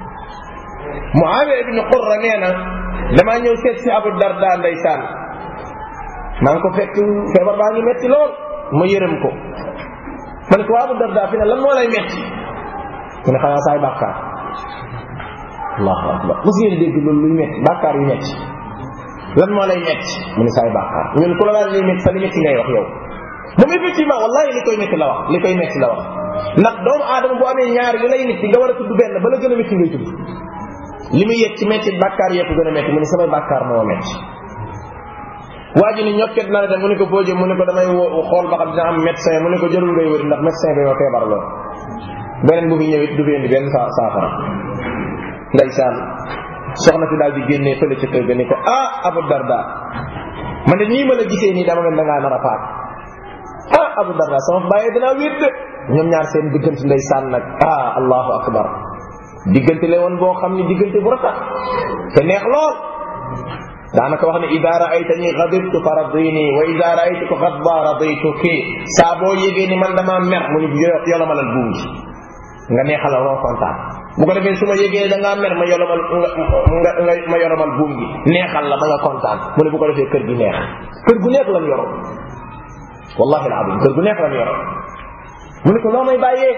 Muawiya ibn Qurra nee na damaa ñëw seet si Abu Darda ndeysaan maa ngi ko fekk feebar baa ngi metti lool ma yërëm ko ma ne ko waa Abu Darda fi ne lan moo lay metti mu ne xanaa saay bàkkaar allahu akbar mos ngeen dégg loolu luy metti bàkkaar yu metti lan moo lay metti mu ne saay bàkkaar ñun ku la daal liy metti sa li metti ngay wax yow moom effectivement wallahi li koy metti la wax li koy metti la wax ndax doomu aadama bu amee ñaar yu lay metti nga war a tudd benn ba la gën a metti ngay tudd li muy yëg ci metti bàkkaar yëpp gën a metti mu ne samay bàkkaar moo metti waa ji ni ñokket na la dem mu ne ko foo jëm mu ne ko damay xool ba xam dina am médecin mu ne ko jarul ngay wëri ndax médecin bi ma feebar lool beneen bu fi ñëwit du fi indi benn saa saafara ndeysaan soxna si daal di génnee fële ca kër ga ni ko ah Abu Darda man de nii ma la gisee nii dama mel da ngaa nar a faat ah Abu Darda sama bàyyee danaa wéet de ñoom ñaar seen diggante ndeysaan nag ah allahu akbar diggante la woon boo xam ne diggante bu rafet te neex lool daanaka wax ne ida raaytani gadibtu fa radini wa ida raaytuka gadba radituki saa boo yégee ni man damaa mer mu ni yolomalal buum gi nga neexal ma kontaan bu ko defee su ma yégee da ngaa mer ma yolomal nga nga ma yolomal buum gi neexal la ba nga kontaan mu ne bu ko defee kër gi neex kër gu neex lan yoro wallahi alazim kër gu neex lan yoro mu ne ko loo may bàyyee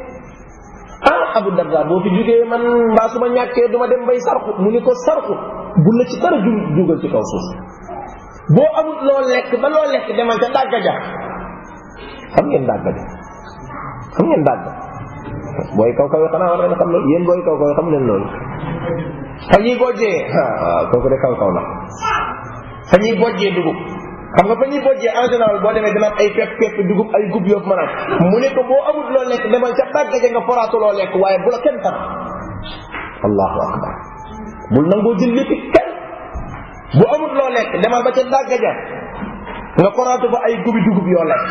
ah Abu Darda boo fi jógee man mbaa su ma ñàkkee du ma dem bay sarxu mu ni ko sarxu bu la ci dara ju jugal ci kaw suuf boo amul loo lekk ba loo lekk demal ca dàgga ja xam ngeen dàgga ja xam ngeen dàgga booy kaw kaw yi xanaa war ngeen xam loolu yéen booy kaw kaw yi xam leen loolu fa ñuy bojjee waaw kooku de kaw kaw la fa ñuy bojjee dugub xam nga fa ñuy bojjee en général boo demee dina am ay pepp pepp dugub ay gub yóbbu mën a mu ne ko boo amul loo lekk demal ca dàgga ja nga foraatu loo lekk waaye bu la kenn tax allahu akbar bul nangoo jël lépp kenn bu amul loo lekk demal ba ca dàgga ja nga foraatu fa ay gubi dugub yoo lekk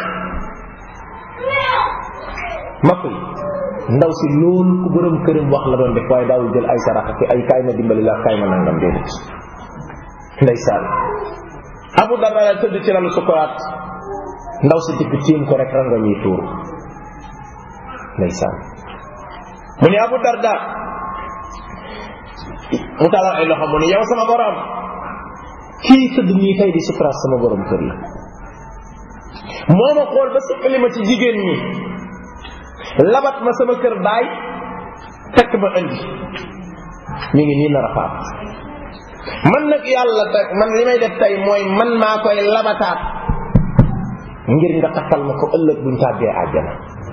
makk yi ndaw si loolu ku borom këram wax la doon def waaye daawul jël ay sarax ki ay kaay ma dimbali la kaay ma nangam déedéet ndeysaan abu darda la tëdd ci lalu sukuraat ndaw si dikk tiim ko rek ranga ñuy tuur ndeysaan mu ne abu darda mu talal ay loxo mu ne yow sama borom kii tëdd nii tey di sukuraat sama borom kër la moo ma xool ba siqali ma ci jigéen ñi labat ma sama kër baay tekk ma indi mi ngi nii nar a faat man nag yàlla teg man li may def tey mooy man maa koy labataat ngir nga takkal ma ko ëllëg buñ tàbbee àjjana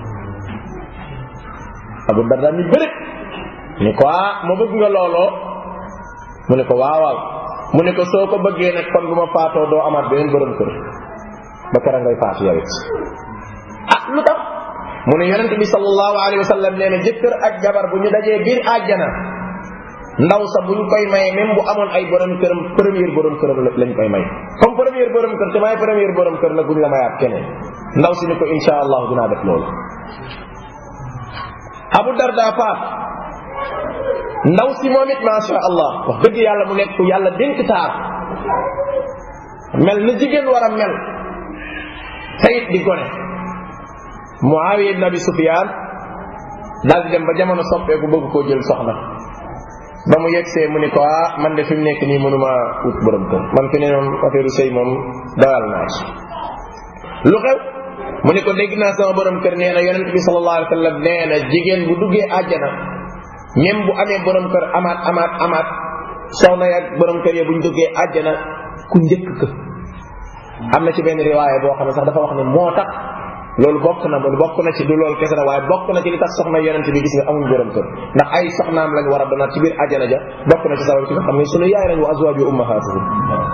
abu darda mi bëri ni ko ah ma bëgg nga looloo mu ne ko waawaaw mu ne ko soo ko bëggee nag kon bu ma faatoo doo amaat beneen borom kër ba kera ngay faatu yow it ah lu tax mu ne yonente bi sallallahu alayhi wa sallam nee na jëkkër ak jabar bu ñu dajee biir àjjana ndaw sa buñ koy maye même bu amoon ay borom këram premier borom këram lañ koy may comme premier borom kër te may premier borom kër nag buñ la mayaat keneen ndaw si ni ko insha allah dinaa def loolu abu darda faat ndaw si moom it macha allah wax dëgg yàlla mu nekk ku yàlla dénk taar mel na jigéen war a mel tayit di gone muawiya ibn abi sufyan daal di dem ba jamono soppeeku bëgg koo jël soxna ba mu yegsee mu ni ko ah man de fi mu nekk nii mënuma ut borom kër man fi ne moom affaire sëy moom dawal naa ci lu xew mu ni ko dégg naa sama borom kër nee na yonent bi sallallahu alayhi wa sallam nee na jigéen bu duggee àjjana même bu amee borom kër amaat amaat amaat soxna yak borom kër ya buñ duggee àjjana ku njëkk ka am na ci benn riwaaya boo xam ne sax dafa wax ne moo tax loolu bokk na mu bokk na ci du loolu kese na waaye bokk na ci li tax soxna yonent bi gis nga amuñ borom kër ndax ay soxnaam lañ war a donaat ci biir àjjana ja bokk na ci sabab ci nga xam ne sunu yaay lañ wa azwaaju ummahatuhum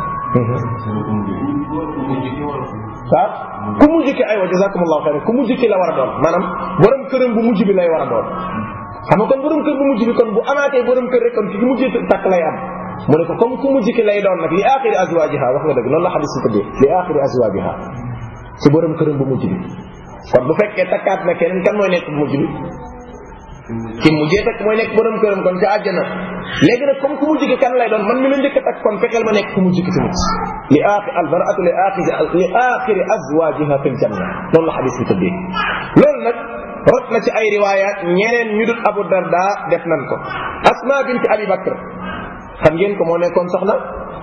waaw ku mujj ki aywa jazakumullahu xayran ku mujj ki la war a doon maanaam borom këram bu mujj bi lay war a doon xam nga kon borom kër bu mujj bi kon bu amaatee borom kër rek kon ki mujj takk lay am mu ne ko comme ku mujj ki lay doon nag li axiri azwajiha wax nga dëgg noonu la xadis si tëddee li axiri azwajiha si borom këram bu mujj bi kon bu fekkee takkaat na keneen kan mooy nekk bu mujj bi ki mujjee takk mooy nekk borom këram kon ca àjjana léegi nag comme ku mu jikki kan lay doon man mi la njëkk a takk kon fexeel ma nekk ku mu jikki tamit li aaxi albaratu li aaxi li aaxiri azwajiha fil janna noonu la xadis bi tëddee loolu nag rot na ci ay riwayat ñeneen ñu dul abu darda def nan ko asma binti abi bakr xam ngeen ko moo nekkoon soxna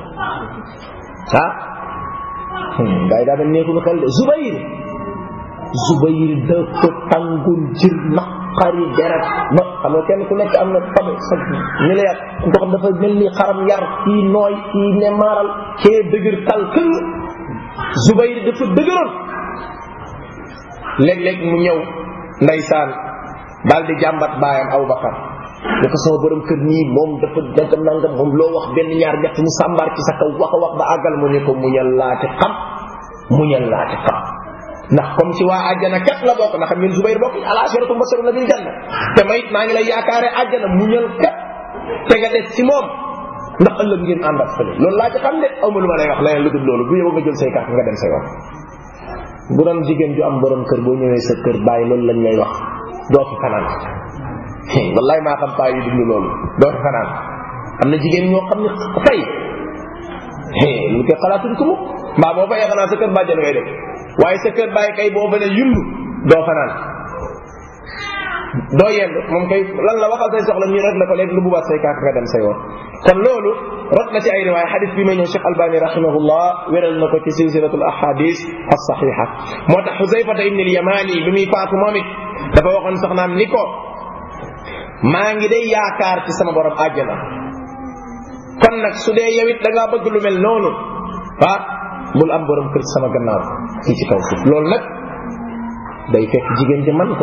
ah gars yi daa mel nekkul xel de zubayr zubayr dafa tàngul jër naqari deret ba xam nga kenn ku nekk am na tabe sa ni la yar ku ko xam dafa mel ni xaram yar kii nooy kii ne maaral kee dëgër tal këng zubayr dafa dëgëroon léeg-léeg mu ñëw ndeysaan daal di jàmbat baayam abu bakar ne ko sama borom kër nii moom dafa nangam nangam moom loo wax benn ñaar ñett mu sàmbaar ci sa kaw wax a wax ba àggal mu ne ko muñal laati xam muñal laati xam ndax comme si waa àjjana kat la bokk ndax min Zubayr bokk al ashiratu mubashiruna bil janna te may maa ngi lay yaakaare àjjana muñal kat te nga des ci moom ndax ëllëg ngeen ànd ak fële loolu laa ci xam de aw ma lu ma lay wax leneen lu dul loolu bu yow nga jël say carte nga dem sa yoon bu doon jigéen ju am borom kër boo ñëwee sa kër bàyyi loolu lañ lay wax doo fi fanaan wallaay maa xam paa yi dund loolu doo fi fanaan am na jigéen ñoo xam ne fay lu koy xalaatuñ ko mukk mbaa boo fayee xanaa sa kër bàjjan ngay def waaye sa kër bàyyi kay boo fa ne yundu doo fanaan doo yend moom kay lan la waxal say soxla ñu rek la ko léegi lu bubaat say kaaka nga dem say woon kon loolu rot na ci ay riwaaya xadis bi may ñëw Cheikh Albani rahimahullah wéral na ko ci silsilatul ahadis as-saxiha moo tax Xusayfata ibn al-Yamani bi muy faatu moom it dafa waxoon soxnaam ni ko maa ngi day yaakaar ci sama borom àjjana kon nag su dee yow it da ngaa bëgg lu mel noonu ah bul am borom kër ci sama gannaaw fii ci kaw suuf loolu nag day fekk jigéen ji man ko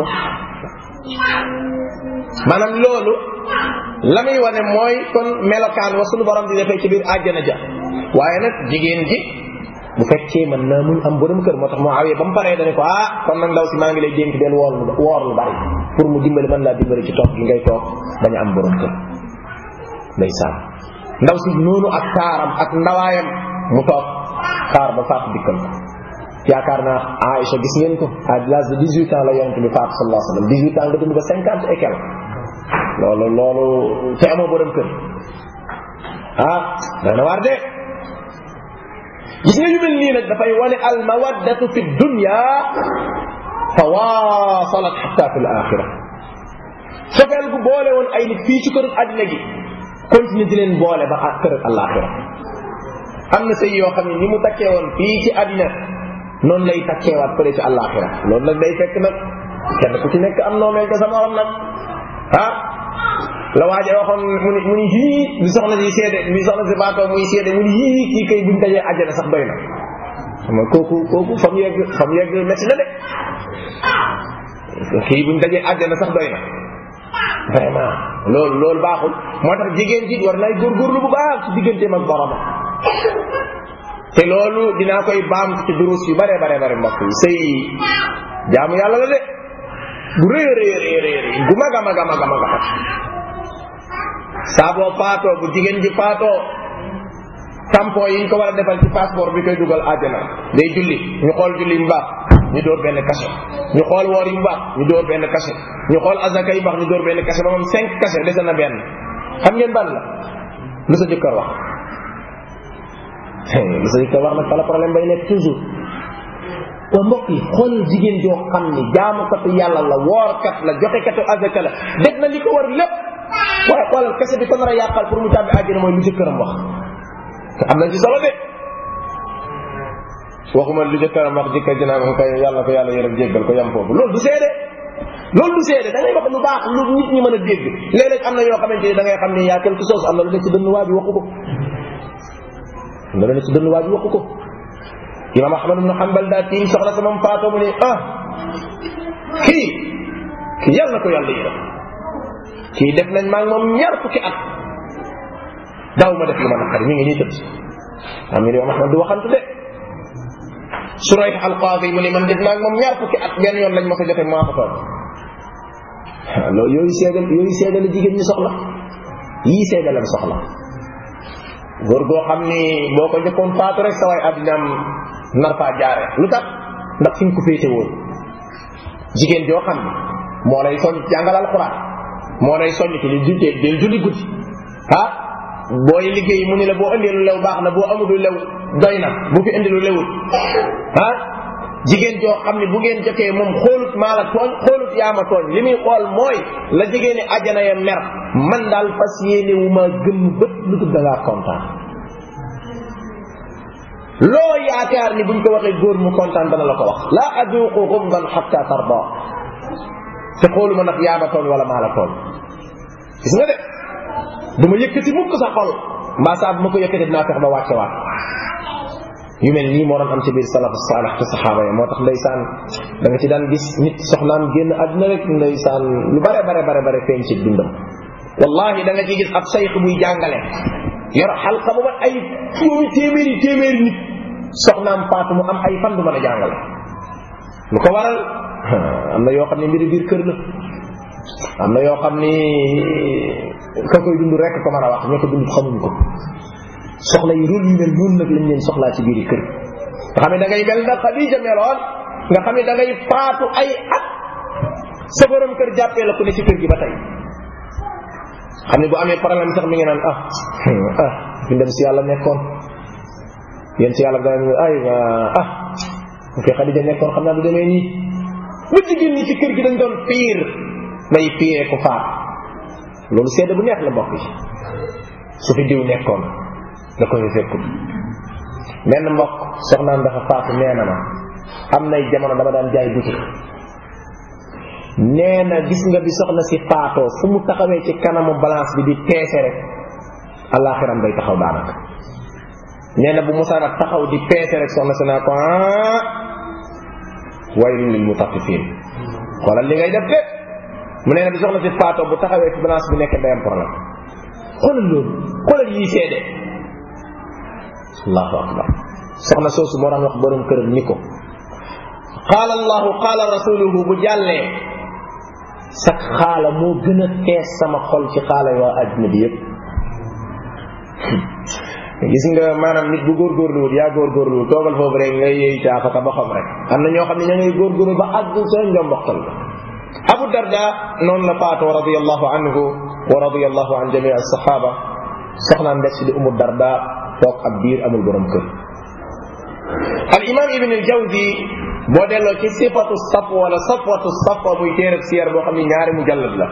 maanaam loolu la muy wane mooy kon melokaan wa sunu borom di defee ci biir àjjana ja waaye nag jigéen ji bu fekkee mën naa muñ am borom kër moo tax moo awee ba mu paree dane ko ah kon nag ndaw si maa ngi lay dénk del woor lu woor lu bari pour mu dimbali mën laa dimbali ci toog gi ngay toog bañ a am borom kër ndeysaan ndaw si noonu ak taaram ak ndawaayam mu toog xaar ba faatu dikkal ko yaakaar naa Aïcha gis ngeen ko à l'âge de 18 ans la yonent bi faatu sallallahu alayhi wa sallam 18 ans nga dund ba 50 et quelque loolu loolu te amoo borom kër ah dana waar de gis nga yu mel nii nag dafay wane al mawaddatu fi dunya tawaasalat xatta fi l axira sofeel gu boole woon ay nit fii ci kër àddina gi continuer di leen boole ba kër alaxira am na sëy yoo xam ne ni mu takkee woon fii ci àddina noonu lay takkeewaat fële ci alaxira loolu nag day fekk nag kenn ku ci nekk am noo mel ca sa morom nag ah la waaje waxoon mu ni mu ni yii bi soxna si seede bi soxna si baatoo muy seede mu ni yii kii kay buñ dajee àjjana sax doy na xam nga kooku kooku fa mu yegg fa mu yegg métti na de kii buñ dajee àjjana sax doy na vraiment loolu loolu baaxul moo tax jigéen ji war nay góorgóorlu bu baax ci digganteem ak boromam te loolu dinaa koy baam ci durus yu bare bare bare mbokk yi sëy jaamu yàlla la de bu rëy rëy rëy rëy gu mag a mag a mag a mag a saa boo faatoo bu jigéen ji faatoo tampon yi ñu ko war a defal ci passeport bi koy dugal àjjana day julli ñu xool julli mu baax ñu door benn cachet ñu xool woor yi mu baax ñu door benn cachet ñu xool azaka yi baax ñu door benn cachet ba moom cinq cachet dese na benn xam ngeen ban la lu sa jëkkër wax lu sa jëkkër wax nag fa la problème bay nekk toujours wa mbokk yi xoolal jigéen joo xam ni jaamukatu yàlla la woorkat la joxekatu azaka la def na li ko war lépp waaye xoolal kese bi ko nar a yàqal pour mu tàbbi àjjana mooy lu jëkkëram wax te am nañ ci solo de waxuma lu jëkkëram wax jëkkër ji naan koy yàlla ko yàlla yërëm jéggal ko yam foofu loolu du seede loolu du seede da ngay wax lu baax lu nit ñi mën a dégg léeg-léeg am na yoo xamante ni da ngay xam ne yaa quelque chose am na lu ne ci dënn waa ji waxu ko am na lu ne ci dënn waa ji waxu ko imam ahmad ibn hanbal daa tiim soxna sa moom faatoo mu ne ah kii kii yàlla na ko yàlla yërëm kii def nañ maa ngi moom ñaar fukki at daaw ma def lu ma naqari mi ngi nii tëdd am ñu ne imam ahmad du waxantu de surayh alqaadi mu ne man def naa moom ñaar fukki at benn yoon lañ ma ko joxe maa ko toog loolu yooyu seedal yooyu seedal la jigéen ñi soxla yii seedal la soxla góor goo xam ni boo ko njëkkoon faatu rek sa waay addinaam nar faa jaare lu tax ndax fi nga ko féete woon jigéen joo xam ni moo lay soñ jàngal alquran moo lay soññ ci li julli del julli guddi ah booy liggéey mu ni la boo indee lu lew baax na boo amul lu lew doy na bu fi indi lu lewut ah jigéen joo xam ne bu ngeen jotee moom xoolut maa la tooñ xoolut yaa ma tooñ li muy xool mooy la jigéen ni ajana ya mer man daal fas yéene wu ma gëm bët lu dul da ngaa kontaan loo yaakaar ni buñ ko waxee góor mu kontaan dana la ko wax la aduqu gumdan xatta tarda te xooluma nag yaa ma tooñ wala maa la tooñ gis nga de du ma yëkkati mukk sa xol mbaa saa bu ma ko yëkkati dinaa fex ba wàcce waat yu mel nii moo doon am ci biir salafu saalix te saxaaba yi moo tax ndeysaan da nga ci daan gis nit soxnaam génn àdduna rek ndeysaan lu bare bare bare bare feeñ ci dundam wallahi da nga ci gis ab sayx buy jàngale yor xalqa bu mat ay juróomi téeméeri téeméeri nit soxnaam faatu mu am ay fan du mën a jàngale lu ko waral am na yoo xam ne mbiri biir kër la am na yoo xam ni ka koy dund rek ko mën a wax ñoo ko dund xamuñ ko soxla yi rôle yu mel noonu nag lañ leen soxlaa ci biir kër nga xam ne da ngay mel na Xadija meloon nga xam ne da ngay faatu ay at sa borom kër jàppee la ku ne ci kër gi ba tey xam ne bu amee problème sax mi ngi naan ah ah fi dem si yàlla nekkoon yéen si yàlla dana ay ah bu fi Xadija nekkoon xam naa du demee nii bu jigéen ñi ci kër gi dañ doon piir may piiree ko faat loolu seede bu neex la mbokk yi su fi diw nekkoon da koy fekkut benn mbokk soxnaam dafa faatu nee na ma am nay jamono dama daan jaay boutique nee na gis nga bi soxna si faatoo fu mu taxawee ci kanamu balance bi di peese rek alaxiram day taxaw daanaka nee na bu musaana taxaw di peese rek soxna si naa ko ah waylun lil mutaffifin xoolal li ngay def de mu nee na bi soxna si faatoo bu taxawee ci balance bi nekk day am problème xoolal loolu xoolal yii seede allahu akbar soxna soosu moo daan wax borom këram ni ko qaala allahu qaala rasuluhu bu jàllee sak xaala moo gën a fees sama xol ci xaala waa àddina bi yépp gis nga maanaam nit bu góorgóorluwut yaa góorgóorluwut toogal foofu rek ngay yëy caafa ka ba xam rek am na ñoo xam ne ña ngay góorgóorlu ba àgg sa njomboxtal la abu darda noonu la faatoo radiallahu anhu wa radiallahu an jamii alsahaba soxnaam des di umu darda toog ab biir amul borom kër al imam ibn al jawzi boo delloo ci sifatu saf wala safwatu safwa muy téereb siyar boo xam ni ñaari mujallad la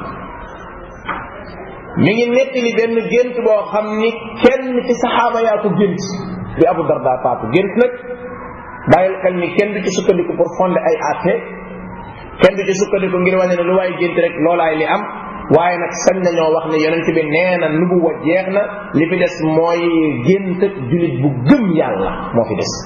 mi ngi nettali benn gént boo xam ni kenn ci saxaaba yaa ko gént bi abu darda faatu gént nag bàyyil xel ni kenn du ci sukkandiku pour fonder ay atte kenn du ci sukkandiku ngir wane ne lu waay gént rek loolaay li am waaye nag sañ nañoo wax ne yonent bi nee na nubuwa jeex na li fi des mooy gént ak julit bu gëm yàlla moo fi des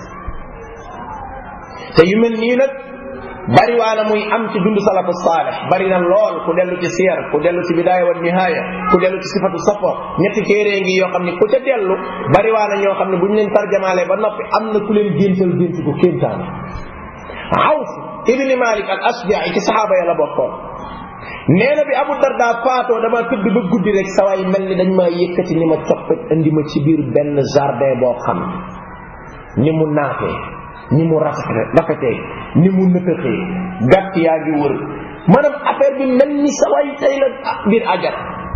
te yu mel nii nag bari waana muy am ci dund salafu saalih bari na lool ku dellu ci siyar ku dellu ci bidaaya wa nihaaya ku dellu ci sifatu safo ñetti téere ngi yoo xam ne ku ca dellu bari waana ñoo xam ne bu ñu leen tarjamaalee ba noppi am na ku leen géntal gént ko kéemtaane Awf ibni Malik al Asja'i ci saxaaba ya la bokkoon nee na bi Abu Darda faatoo dama tëdd ba guddi rek sawaay mel ni dañ maa yëkkati ni ma coppet indi ma ci biir benn jardin boo xam ni mu naatee ni mu rafete rafetee ni mu nëtëxee gàtt yaa ngi wër maanaam affaire bi mel ni sawaay tey la biir ajar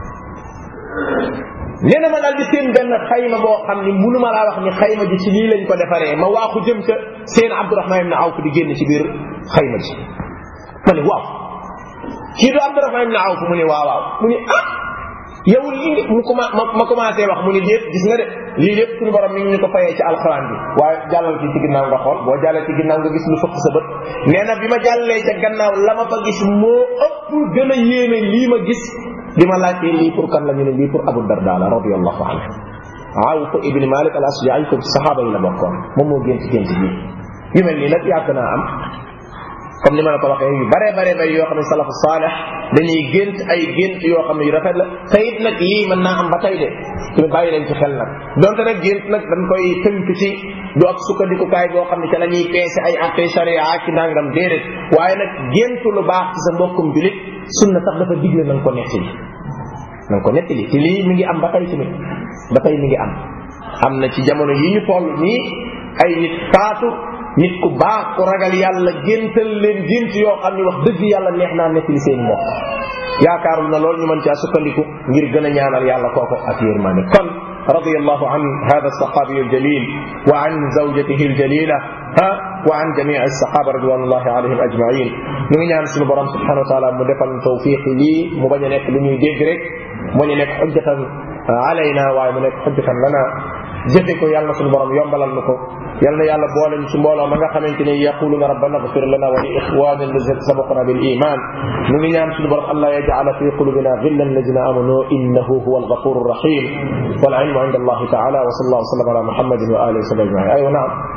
nee na ma daal di seen benn xayma boo xam ni munuma laa wax ni xayma ji ci lii lañ ko defaree ma waaxu jëm ca seen Abdurahman ibn Awf di génn ci biir xayma ji ma ne waaw kii du Abdurahman ibn Awf mu ne waaw waaw mu ne ah yow lii mu commen ma commencé wax mu ne déet gis nga de lii lépp suñu borom mi ngi ñu ko fayee ci alxuraan bi waaye jàllal ci ci ginnaaw nga xool boo jàllee ci ginnaaw nga gis lu fëkk sa bët nee na bi ma jàllee ca gannaaw la ma fa gis moo ëpp gën a yéeme lii ma gis bi ma laajtee lii pour kan la ñu ne lii pour Abu Darda la radiyallahu anhu Awf ibn Malik al Asja'i ko ci saxaaba yi la bokkoon moom moo gént gént bi yu mel nii nag yàgg naa am comme ni ma la ko waxee yu bare bare bare yoo xam ne salafu saalih dañuy gént ay gént yoo xam ne yu rafet la te it nag lii mën naa am ba tey de te bàyyi leen ci xel nag donte nag gént nag dañ koy tënk ci du ab sukkandikukaay boo xam ne ca la ñuy peese ay atte sharia ci nangam déedéet waaye nag géntu lu baax ci sa mbokkum julit sunna sax dafa digle na nga ko nettali na nga ko nettali te lii mi ngi am ba tey tamit ba tey mi ngi am am na ci jamono yi ñu toll nii ay nit faatu nit ku baax ku ragal yàlla géntal leen gént yoo xam ne wax dëgg yàlla neex naa nettali seen mbokk yaakaarul na loolu ñu mën caa sukkandiku ngir gën a ñaanal yàlla kooku ak yërmande kon رضي الله عن هذا الصحابي الجليل وعن زوجته الجليلة ها وعن جميع الصحابة رضوان الله عليهم أجمعين ñu ngi ñaan suñu borom subhanahu wa taala mu defal tawfiq lii mu bañ a nekk lu ñuy dégg rek mu ñu nekk xujjatan alayna waaye mu nekk xujjatan lana jëfe ko yàlla suñu borom yombalal nu ko yal na yàlla boole ñu si mbooloo ma nga xamante ni yaquluna rabbana ighfir lana wa li ikhwanina alladhina sabaquna bil iman ñu ngi ñaan suñu borom allah yaj'ala fi qulubina ghillan alladhina amanu innahu huwa al-ghafur الرحيم والعلم عند الله تعالى وصلى الله وسلم على محمد واله وصحبه اجمعين ايوه نعم